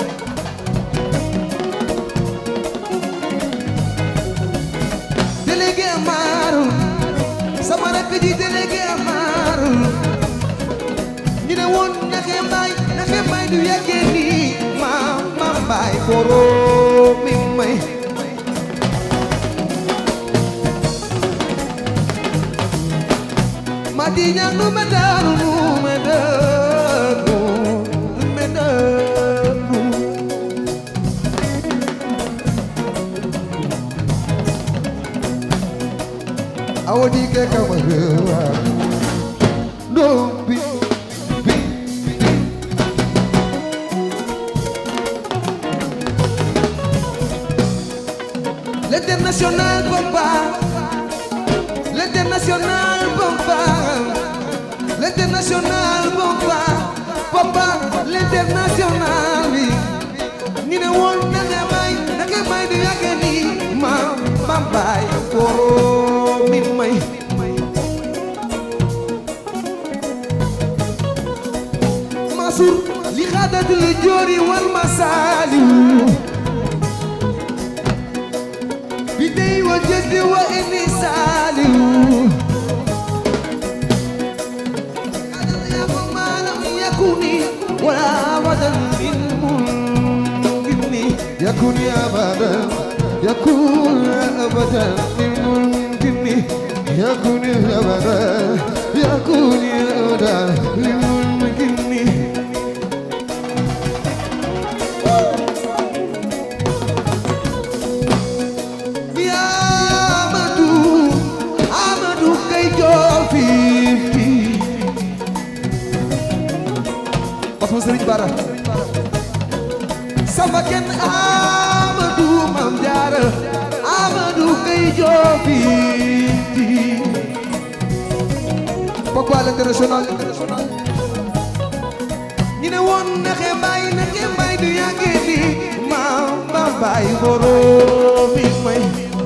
S1: délégué Amaru sama rakk ji délégué Amaru ñu ne woon naxe mbaay naxe mbaay du yàggee nii ma ma mbaay borom mi may ma di ñaan nu me daanu nu me daanu nu me daanu
S2: awo dike kamara
S1: Dumbi L'international papa L'international papa L'international papa Papa l'international bi Ñu ne woon na nga may na nga may du yàgg ni ma ma bay koro mi may Masur li xaadatul joori wal masaliw bi dey wa jëddi wa ini saliw xaadal ya ko maalam yakuni wala wadan min mun يكون يا أبدا يكون يا أبدا للممكن يكون يا أبدا يكون يا أبدا للممكن يا أمدو أمدو كي جوفي Osmo Serigne Bara sama kenn Amadou Mam Jaara Amadou kay joofi Papa à l'international ñu ne woon naxe mbay naxe mbay du yàggee di maam ba mbay boroomi may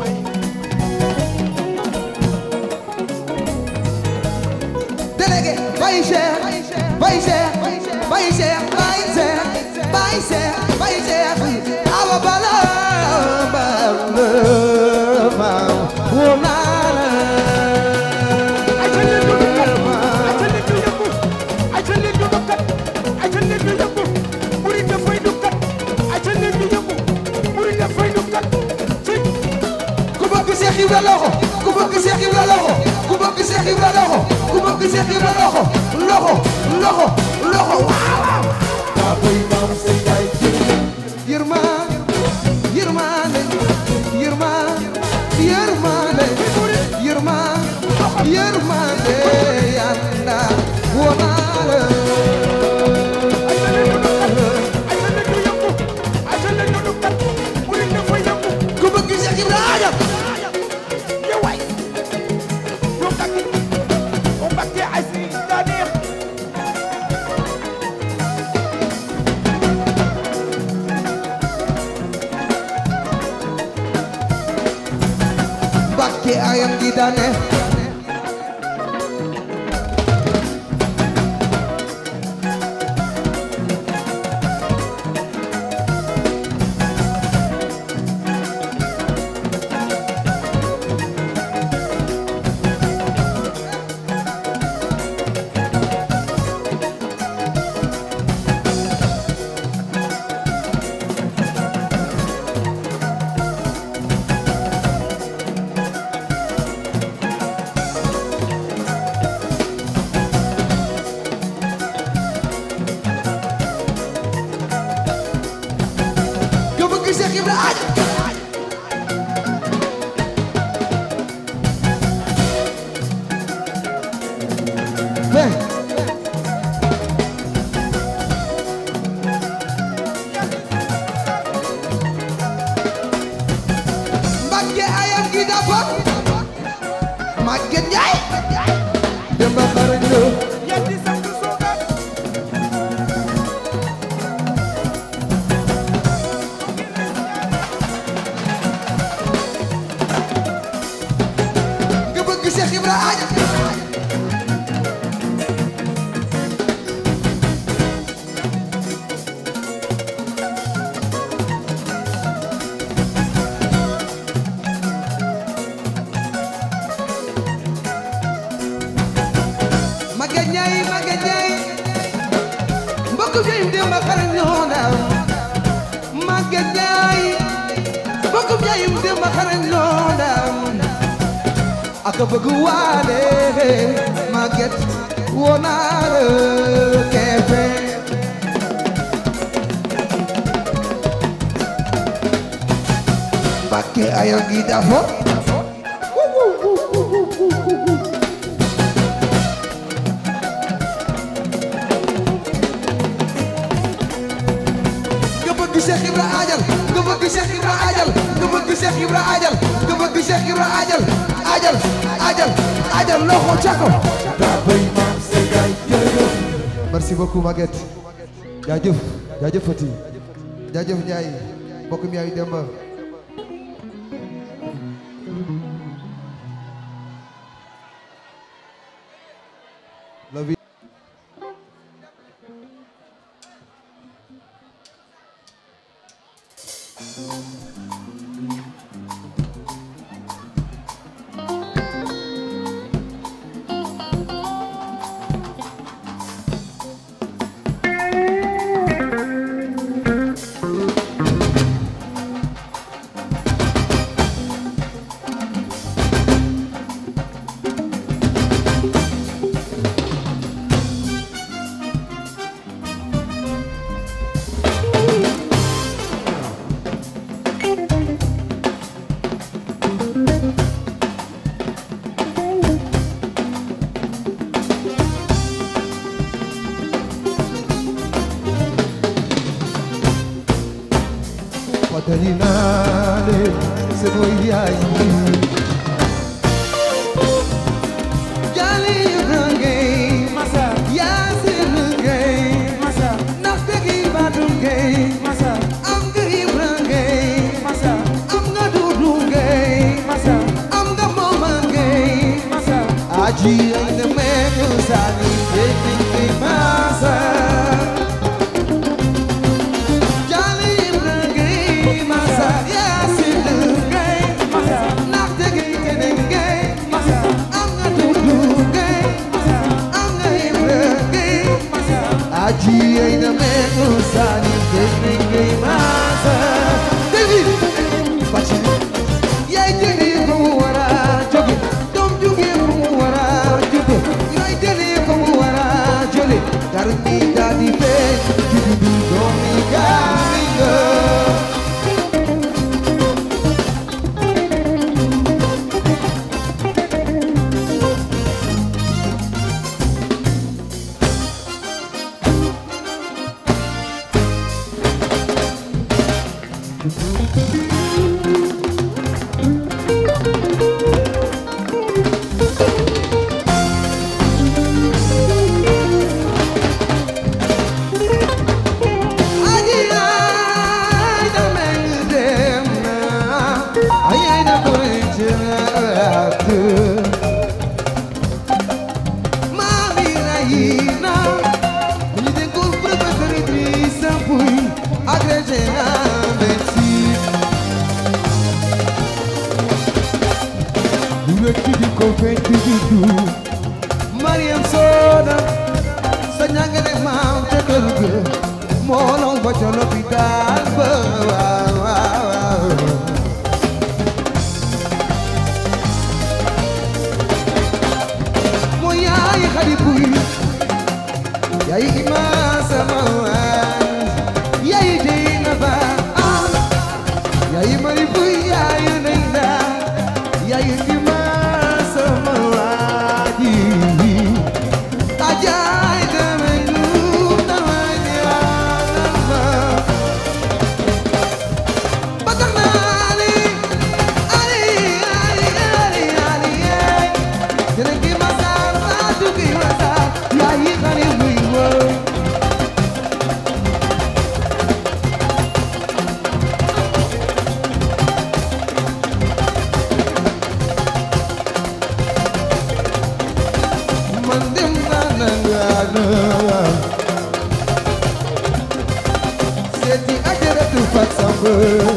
S1: délégué Baye Cheikh Baye Cheikh Baye Cheikh Baye Cheikh Baye Cheikh Baye Cheikh awa bala bala ma wonala
S2: ay ca leen ñu dukkat ay ca leen ñu yëngu ay ca leen ñu dukkat ay ca leen ñu yëngu buri dafay dukkat ay ca leen ñu yëngu buri dafay dukkat ci
S1: ku bëgg Cheikh Ibra loxo ku bëgg Cheikh Ibra loxo ku bëgg Cheikh Ibra loxo ku bëgg Cheikh Ibra loxo loxo loxo loxo waaw daa koy maam say jaay yërmaan yërmaande yërmaan yërmaande yërmaan yërmaande yàlla wonaale
S2: ay ca leen ñu dukkat ay ca leen ñu yëngu ay ca leen ñu dukkat buri dafay yëngu
S1: ku bëgg Cheikh Ibra ajam
S2: yow waay yow kaki o Mbakke ay si daa neex
S1: Bakke ayam gi dane ku bëgg Cheikh Ibra ajam Hey. Mbakke ayam gi dafa Maguette Ndiaye Demba xarañ lo
S2: yéen di sant soogaan
S1: nga bëgg Cheikh Ibra ajam Maguette Ndiaye Maguette Ndiaye mbokk bi Demba xarañ lo na Maguette Ndiaye mbokk bi Demba xarañ lo na aka bëgg waale Maguette wonaare kefe Mbakke ayo gi dafo nga bëgg Cheikh Ibra ajal nga bëgg Cheikh Ibra ajal nga bëgg Cheikh Ibra ajal nga bëgg Cheikh Ibra ajal ajal ajal ajal loxo ca ko daa bay maam say gaay jërëjëf merci beaucoup Maguette jaajëf jaajëf Fati jaajëf Ndiaye mbokk mi yaay Demba la vie dali naa leen sama yaay Jali Ibrahim
S2: Massa
S1: Yaasin Gueye
S2: Massa
S1: ndax dëgg Badou Gueye
S2: Massa
S1: am nga Ibrahim
S2: Massa
S1: am nga Dudu Gueye
S2: Massa
S1: am nga Mama Gueye
S2: Massa
S1: aji ay na meeku sani dëgg bi Massa Jali Ibrahim Massa Yaasin Gueye
S2: Massa
S1: ndax dëgg keneen Gueye
S2: Massa
S1: am nga Dudu Gueye am nga Ibrahim
S2: Massa
S1: aji ay na meeku sani dëgg bi Massa David Bacci yaay jëli ko mu war a jóge doom jóge ko mu war a jóge yaay jëli ko mu war a jële dar mi daal di feeñ juddu du doom mi gaami nga aji ay na meng dem na ay ay na koy jëlaat Mami Raina ñu dénkul professeur Idrissa Pouye agrégé en médecine du wekk di ko fekk di du Mariam Soda sa ñangale maam ca kër ga moo law ba ca lopitaan ba waaw waaw waaw mooy yaay xadi buy yaay ima sama waan yaay dey na ba ah yaay mari buy yaay nay na yaay ima sama waadi ajaay dama nu dama ñaanama ba tax na ali ali ali ali ali ali Dina ki masar Fatou ki masar yaay xale muy wër man dem naa na ngaana seeti ajaratu fat samba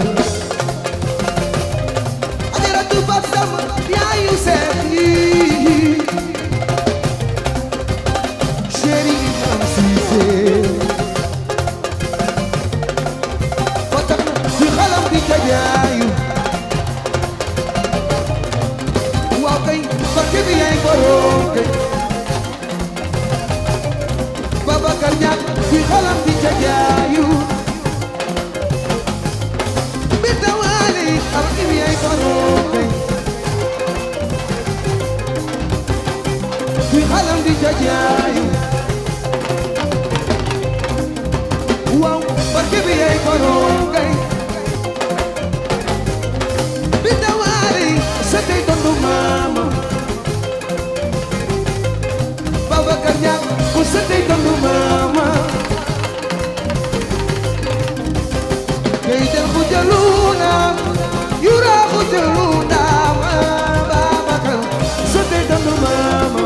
S1: ajaratu fat samba yaayu seet yi chéri Imam Cissé ba tax na ci xalam bi ca jaayu waaw kay barke bi yaay borom kay Babacar Niang ci xalam bi ca jaayu bi tawaale barke bi yaay borom kay ci xalam bi ca jaayu waaw barke bi yaay borom kay bi tawaale sa tey tondu maama Babacar Niang ku sa tey tondu maama kay del ku jaluna yura ku jaluna Babacar sa tey tondu maama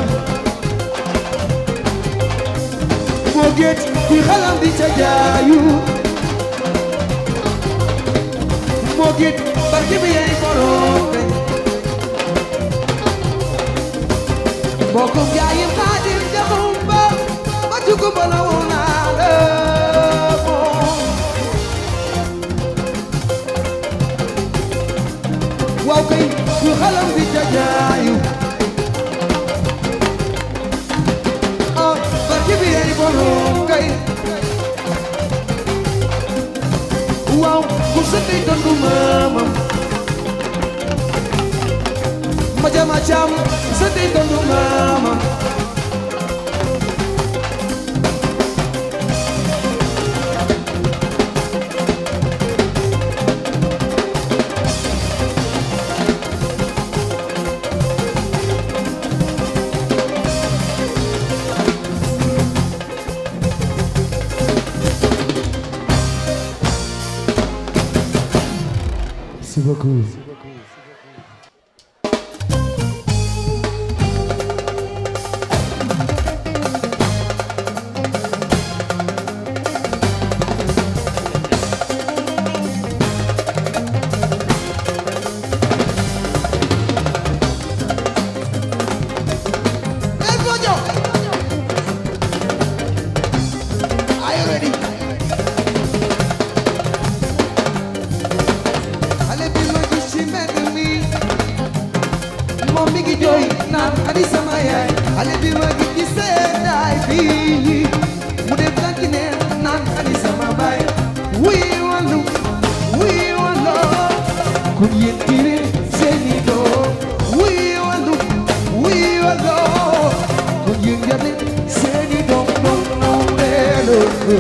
S1: moo géet kuy xalam di ca jaayu moo géet barke bi yaay borom kay bokkum jaayim xaadim jaxum ba ma jugu ba la woona la moom waaw kay kuy xalam di ca jaayu ah barke bi yaay borom kay waaw ku sëtay tondu maamam ma jama cam sëtay tondu maamam merci beaucoup
S3: Hey, Bojo! Are you ready? Xale bi ma gis ci mbedd mi moom mi ngi jooy naan ani sama yaay xale bi ma gis ci seddaay bi mu def tànki neen naan ani sama baay wuy wallu wuy wallu
S1: kon yéen kiri
S3: seeni doom wuy wallu wuy wallu
S1: kon yéen yàlla
S3: seeni doom doom doom leelu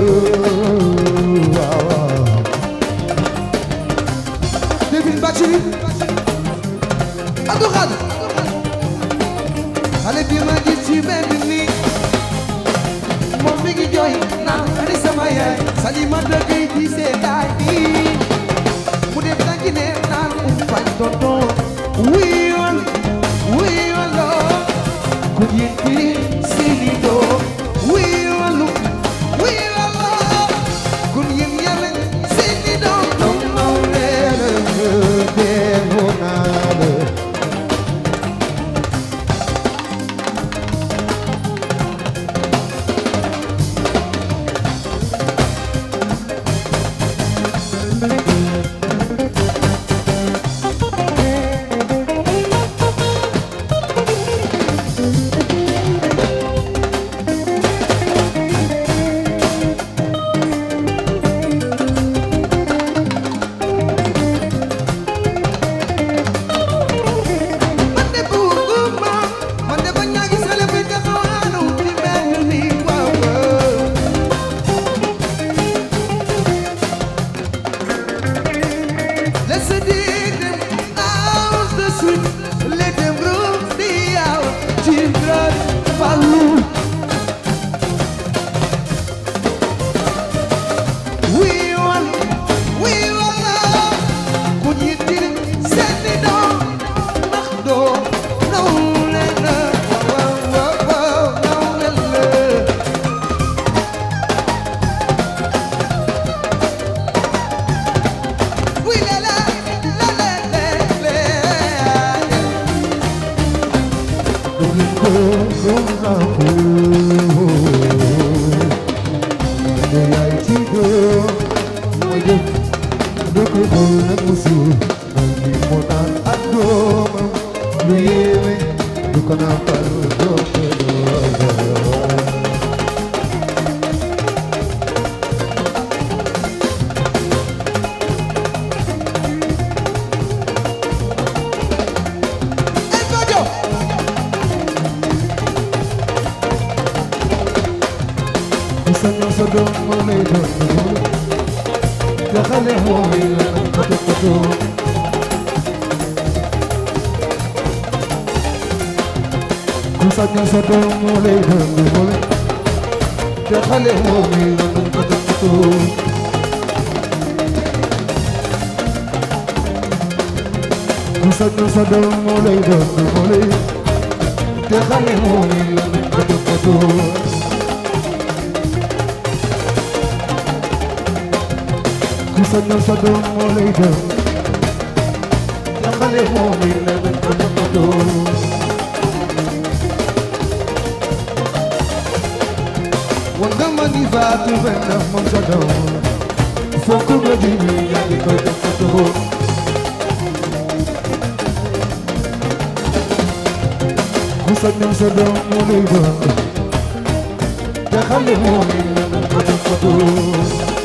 S1: waaw waaw
S3: Devin Bathily Abdou Khadre xale bi ma gis ci mbedd mi moom mi ngi jooy naan ani sama yaay Salimata Gueye ci seetaay bi mu def tànki ne naan um fañ tonton wiiwal wiiwalo
S1: kon yéen kiri
S3: seeni doom wiiwalu wiiwalo kun yéen yàlla seeni doom doom doom leelu
S1: deewu naa la
S3: man de bugguma man de bañ naa gis xale buy taxawaanu ci mbedd mi waaw waaw. Let's dig them out the street, let them roam the out, children follow. We want, we want ku ñi diri seeni doom ndax doo naw leen la waaw waaw waaw naw leen la oui la la la la la la
S1: Domin ko gëm naa ko da yaay ci góor mooy def da koy xool nag mu suur man mi moo naan ak doomam lu yéeme du ko nàmpal doom ko doom
S3: El Bajo
S1: ku sañoon sa doom moo lay doon doom te xale mooy la nag ko toppatoo ku sañoon sa doom moo lay doon doom te xale mooy la nag ko toppatoo ku sañoon sa doom moo lay doon doom te xale mooy la nag ko toppatoo ku sañoon sa doom moo lay doon te xale moom it la nga ko toppatoo
S3: wanga ma ni faatu benn moom sa doom
S1: fokk nga ji ñu yaa ngi koy toppatoo ku sañoon sa doom moo lay doon te xale moom it la nga ko toppatoo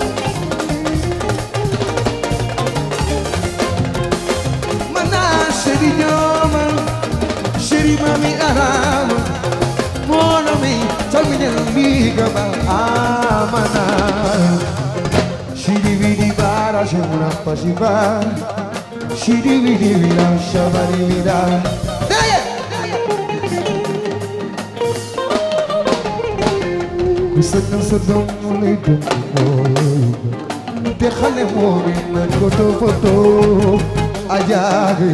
S3: mana chéri ñooma chéri mami arama mono mi salminen mbiga ba amana shiri vidi bara shemuna pasiba shiri vidi vira shabari vira
S1: ku sañoon sa doom moo lay doon te xale moom it la nga ko toppatoo ajaabi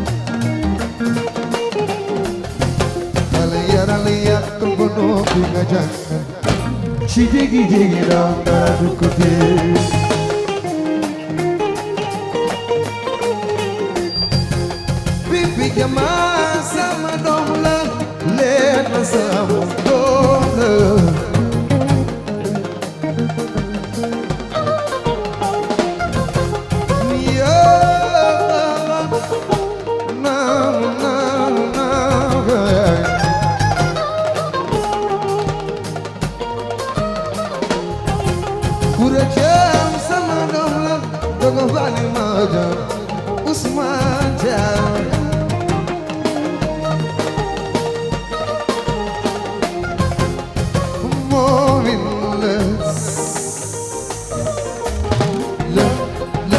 S1: xale yaral yàq ba noppi nga jàng ci jigi jigi daw dara du ko tee Bibi jama sama doom la leer na sama doom la Yeah, no, no, no. Kura jam sama doom la dogo bani ma jam Usman jam Moomin la la la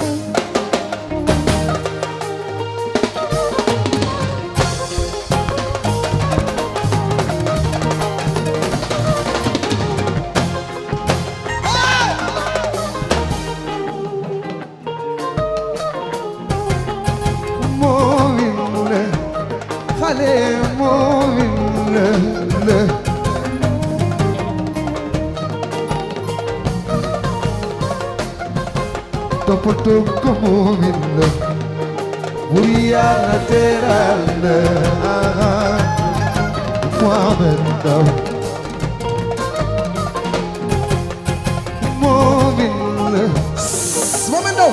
S1: moomin la xale moomin la la toppatoo ko moomin la bur yàlla teral la Mohamed Ndaw moomin la
S2: Mohamed Ndaw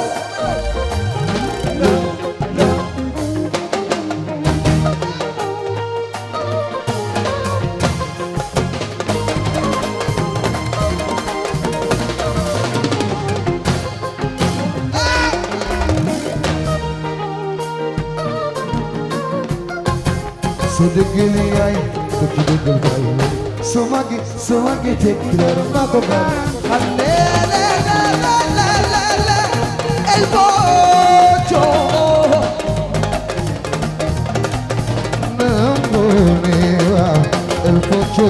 S1: soo déggee li yaay dëgg dëggal baay soo màggee soo màggee tekki dara maa ko baay
S3: El bocho
S1: nangoo ne waaw el pocho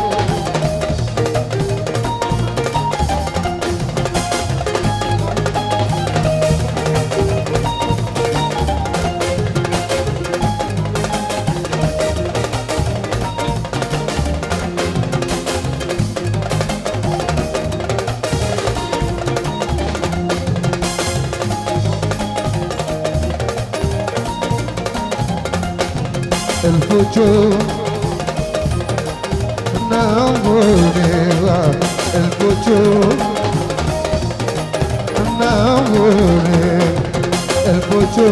S1: el pocho nangoo ne waaw el pocho nangoo ne el pocho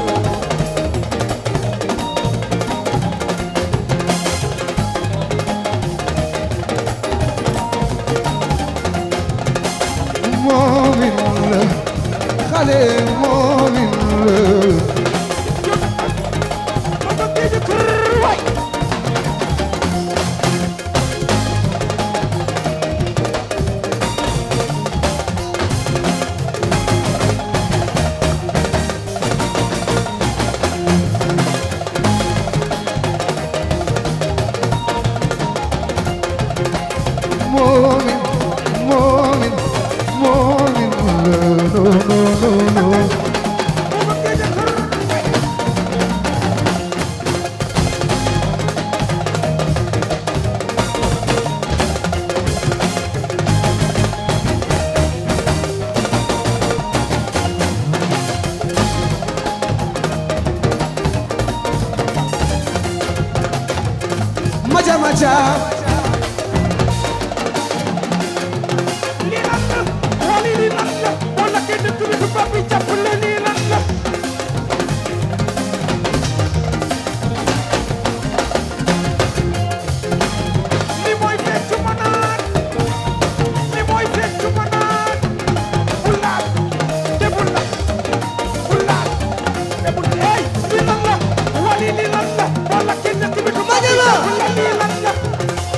S1: moomin la xale moomin la Morning, morning, morning, no, no, no, no, no.
S3: maja maja
S2: lii lan la wala lii lan la wala kenn tudd fi papi jàppale lii lan la li mooy feccu ma naan li mooy feccu ma naan bu laal te bu laal bu laal te bu hey lii lan la wala lii lan la wala kenn tudd fi papi
S3: Maja la.
S2: jàppale lii lan la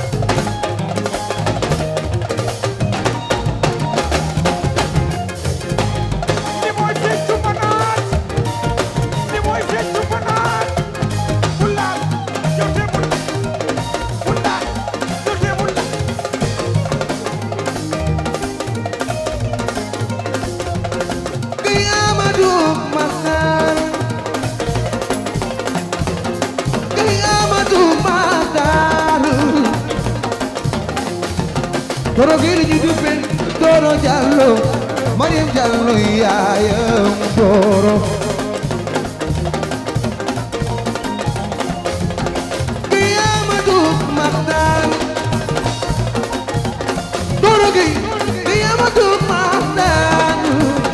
S3: Doro Jallo Mariam Jallo yaayam Doro Kiyamatu Maxtaan Doro gi Kiyamatu Maxtaan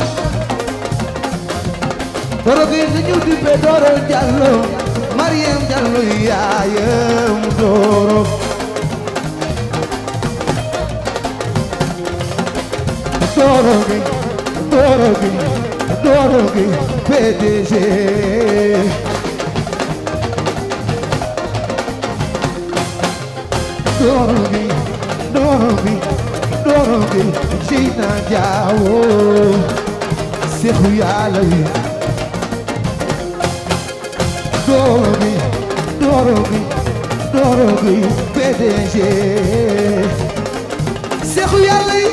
S3: Doro gi ñu dippe Doro Jallo Mariam Jallo yaayam Doro Doro gi Doro gi Doro gi PDG Doro gi Doro gi Doro gi Gina Diawo Seexu Yàlla yi Doro gi Doro gi Doro gi PDG Seexu Yàlla yi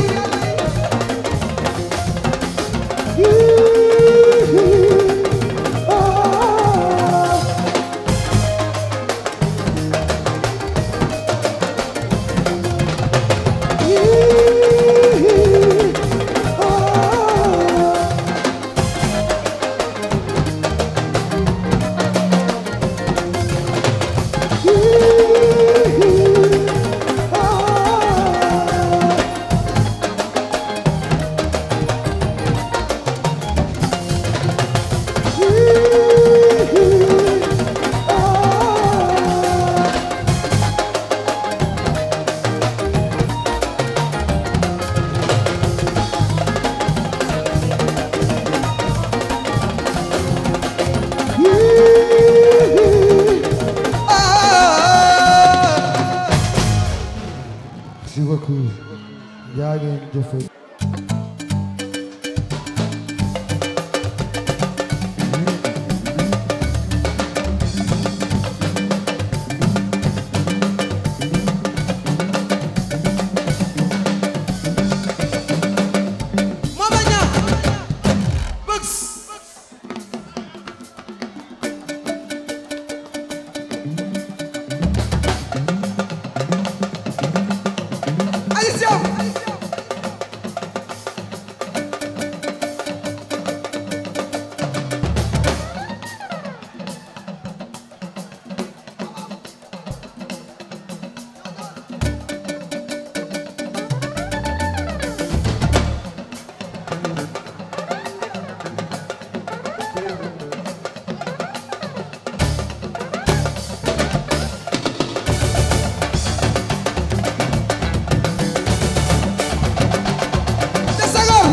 S1: Merci beaucoup. yaa ngeen jëfe.
S3: Mama Ñaŋ Bëgs Aliou Thiam te Senghor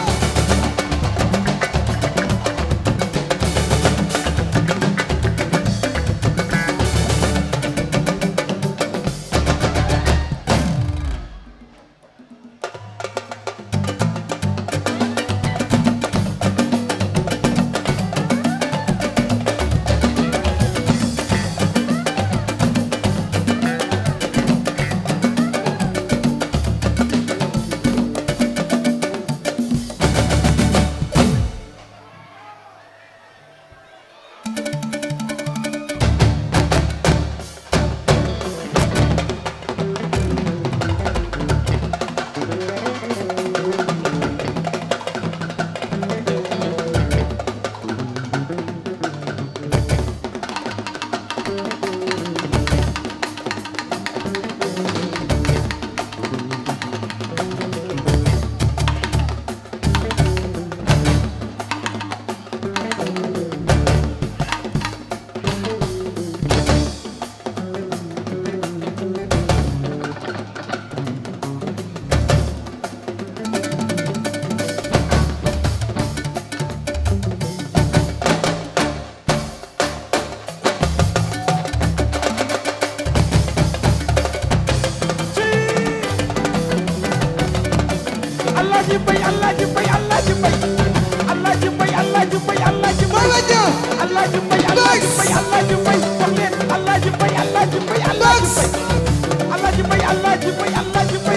S2: Alaaji Mbay Alaaji Mbay Alaaji Mbay Alaaji Mbay Alaaji Mbay Alaaji Mbay
S3: Mama Ñaŋ
S2: Alaaji Mbay Alaaji Mbay Alaaji Mbay wax leen Alaaji Mbay Alaaji Mbay Alaaji Mbay Alaaji Mbay Alaaji Mbay Alaaji Mbay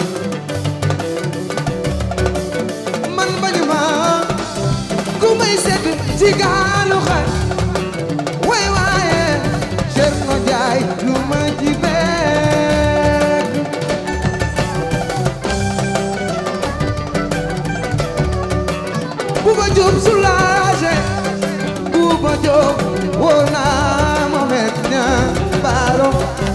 S3: man bañu ma ku may sedd ci gaalu xar way waaye Cerno Jaay lu ma ci bekk Bouba Diop soulagé Bouba Diop woo naa Mohamed Niang Baro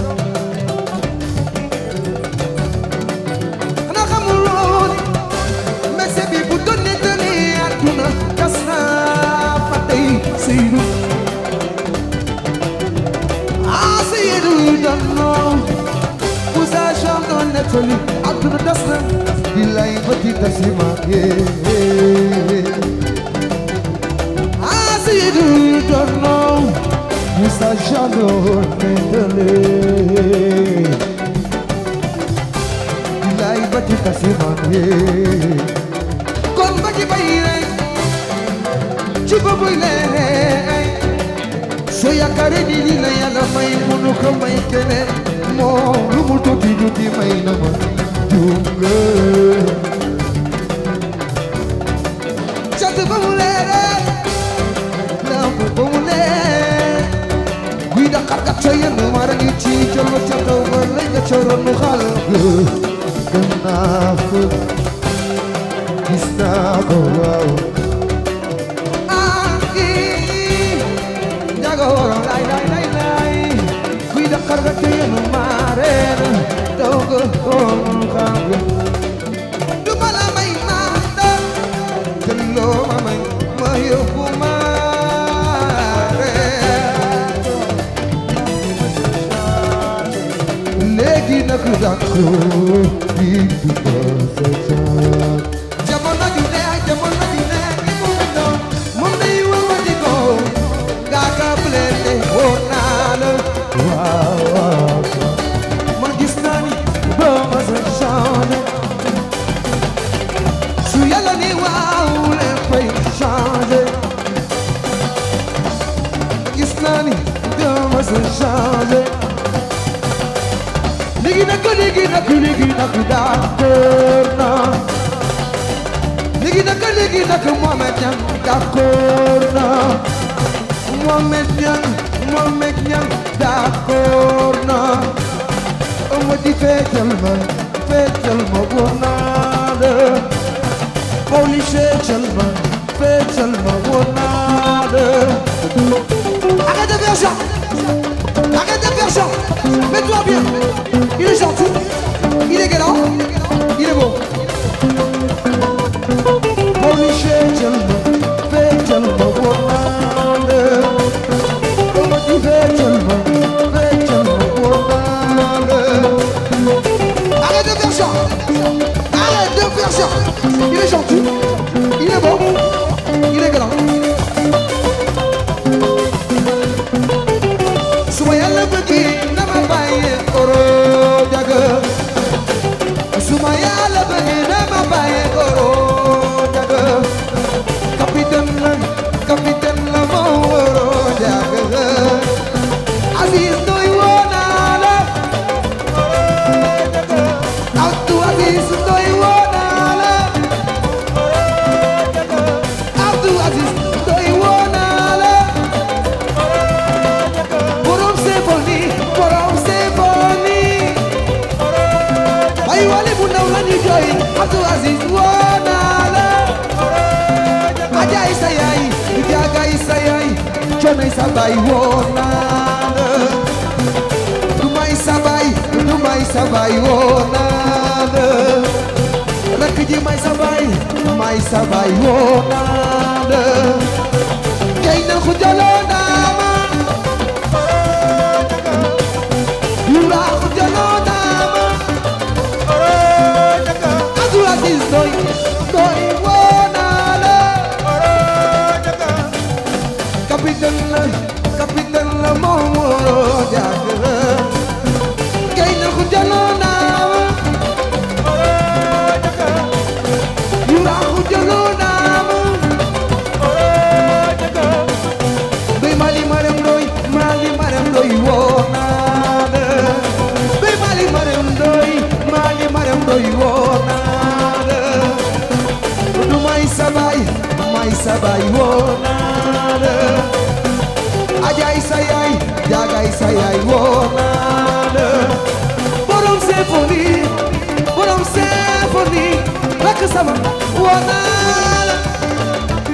S3: xanaa xamuloo ni messe bi bu doon nettali àdduna tas naa fa tey Seydou ah Seydou dannoo bu sa champ doon nettali àdduna tas na
S1: billaay ba ci tasima yee
S3: ah Seydou dannoo
S1: Musa Jando Mendele billaay ba ci tasima yee
S3: kon ba ci bay rek ci boobu lay soo yaakaaree ni lii la yàlla may munu ko may keneen
S1: moo lu mu tuuti tuuti may na ma juum nga
S3: cant ba mu leeree lamp ba mu leer guy Dakar kat ca yenn mara ngi ci jël ca kaw ba lay nga ca ronu xal
S1: dem naa fa gis naa ko waaw
S3: ah ii njaga woro lay lay lay lay guy Dakar kat ca yenn mare daw nga ronu xal du ma la may manda
S1: jëloo ma may
S3: ma yóbbu ma
S1: léegi nag dàqu di du ko sa caat
S3: jamono ju ne ak jamono ju ne ki mu doon moom day wëwati ko nga ka blende woon naa la
S1: waaw waaw
S3: man gis naa ni doo ma sa changé su yàlla ni waaw leen fay changé gis naa ni doo ma sa changé léegi nag léegi nag léegi nag d'accord naa léegi nag léegi nag Mohamed Niang d'accord naa Mohamed Niang Mohamed Niang d'accord naa
S1: ma di feetal ma feetal ma wóor naa la
S3: Holy feetal ma feetal ma wóor naa la Arrête de faire ça Arrête de faire ça Mets-toi bien Il est gentil Il est galant Il est beau
S1: Holy feetal ma feetal ma wóor naa la ma di feetal ma feetal ma wóor naa la
S3: Arrête de faire ça Arrête de faire ça Il est gentil Il est beau Il est galant su ma yàlla bëggee na ma bàyyi koro jaga su ma yàlla bëggee na ma bàyyi koro jaga capitaine la capitaine la ma woro jaga Aziz doy woo naa la Abdou Aziz doy woo naa la Abdou Aziz doy woo naa la borom symphonie borom symphonie ay wale bu ndaw la ñu jooy Abdou Aziz woo naa la ajaay sa yaay jaagaay sa yaay coonay sa baay woo naa la du may sa baay du may sa baay woo naa la rakk ji may sa baay may sa baay woo naa la kay na ku jaloo naa ma Yura ku jaloo naa ma Abdou Aziz doy doy woo naa la capitaine la capitaine la moo woo jàkk la kay na ku jaloo naa ma Yura ku jaloo naa ma Bay Mali Maram Ndoy Mali Maram Ndoy woo naa la Bay Mali Maram Ndoy Mali Maram Ndoy woo naa la du may sabay may sabay woo naa la ajaay sa yaay jaagaay sa yaay woo naa la borom symphonie borom symphonie rakk sama woo naa la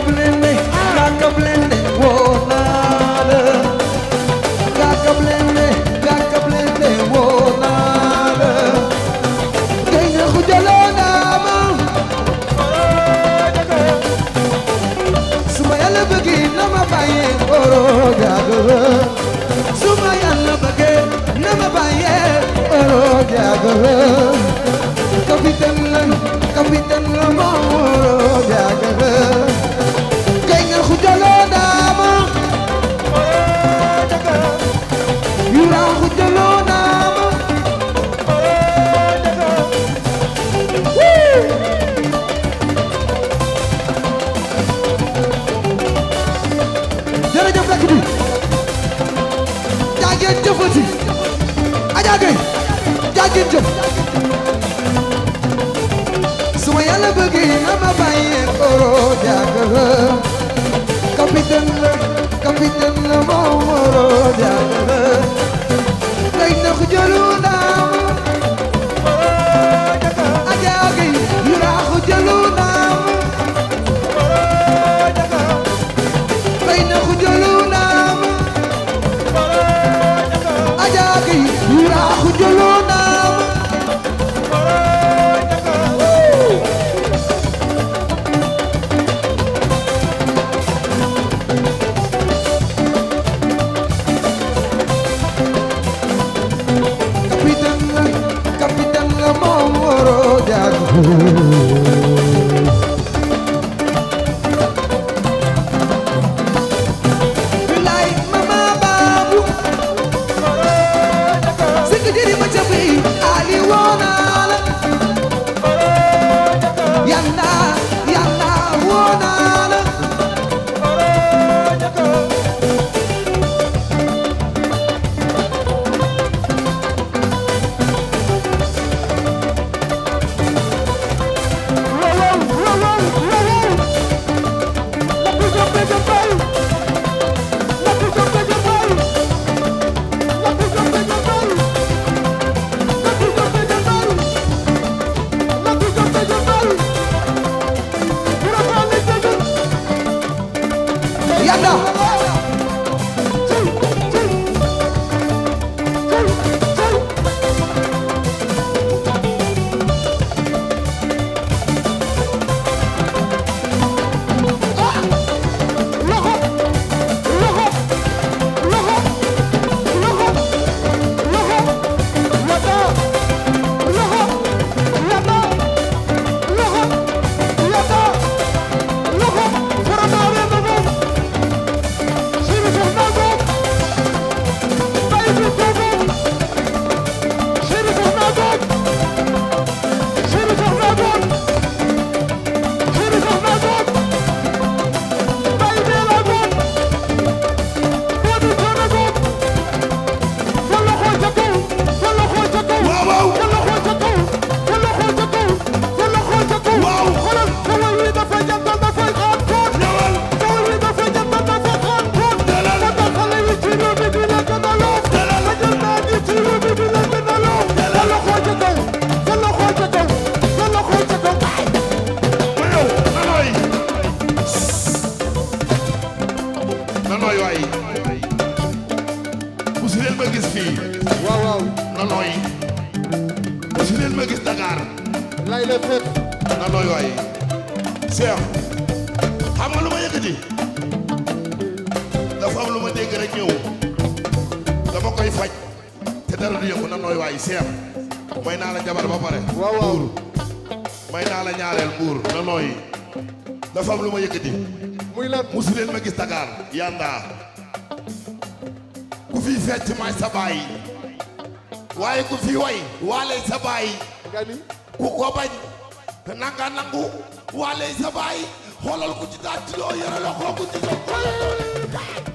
S3: blende Ngaaka blende woo naa la Ngaaka blende Ngaaka blende woo naa la Gay na xujaloo naa ma Suma yàlla bëggee na ma bàyyee oro jaaga Suma yàlla bëggee na ma bàyyee oro jaaga Capitaine la capitaine la ma oro jaaga Gay na xujaloo naa ma Yura xujaloo naa ma jërëjëf rakk bi jaageen jëfati Adja Gueye jaageen jëf su ma yàlla bëggee na ma bàyyi oro jaaga la capitaine la capitaine la moom oro jaaga la lay nax jëlu naam Adja Gueye yu raax jëlu naam lay nax jëlu naam Adja Gueye yu raax jëlu naam capitaine la capitaine la moom waroo jaaga bilaay mama baabu sikk jëri ma ca bi ali woonaa la yanda yanda woonaa la yanda
S2: waaw waaw ñëwal ma ñëw nanooy nanooy waay musu leen ma gis fii
S4: waaw waaw
S2: nanooy musu leen ma gis Dakar
S4: lay la fépp
S2: nanooy waay Cheikh xam nga lu ma yëkkati dafa am lu ma dégg rek ñëw dama koy faj te dara du yëngu nanooy waay Cheikh may naa la jabar ba pare
S4: waaw waaw
S2: may naa la ñaareel mbuur nanooy dafa am lu ma yëkkati
S4: muy lan
S2: musu leen ma gis Dakar yanda ku fi fecc may sa baay waaye ku fi way waale sa baay
S4: nga ni
S2: ku ko bañ te nanga nangu waale sa baay xoolal ku ci daal ci loo yore la xooku ci sa xoolal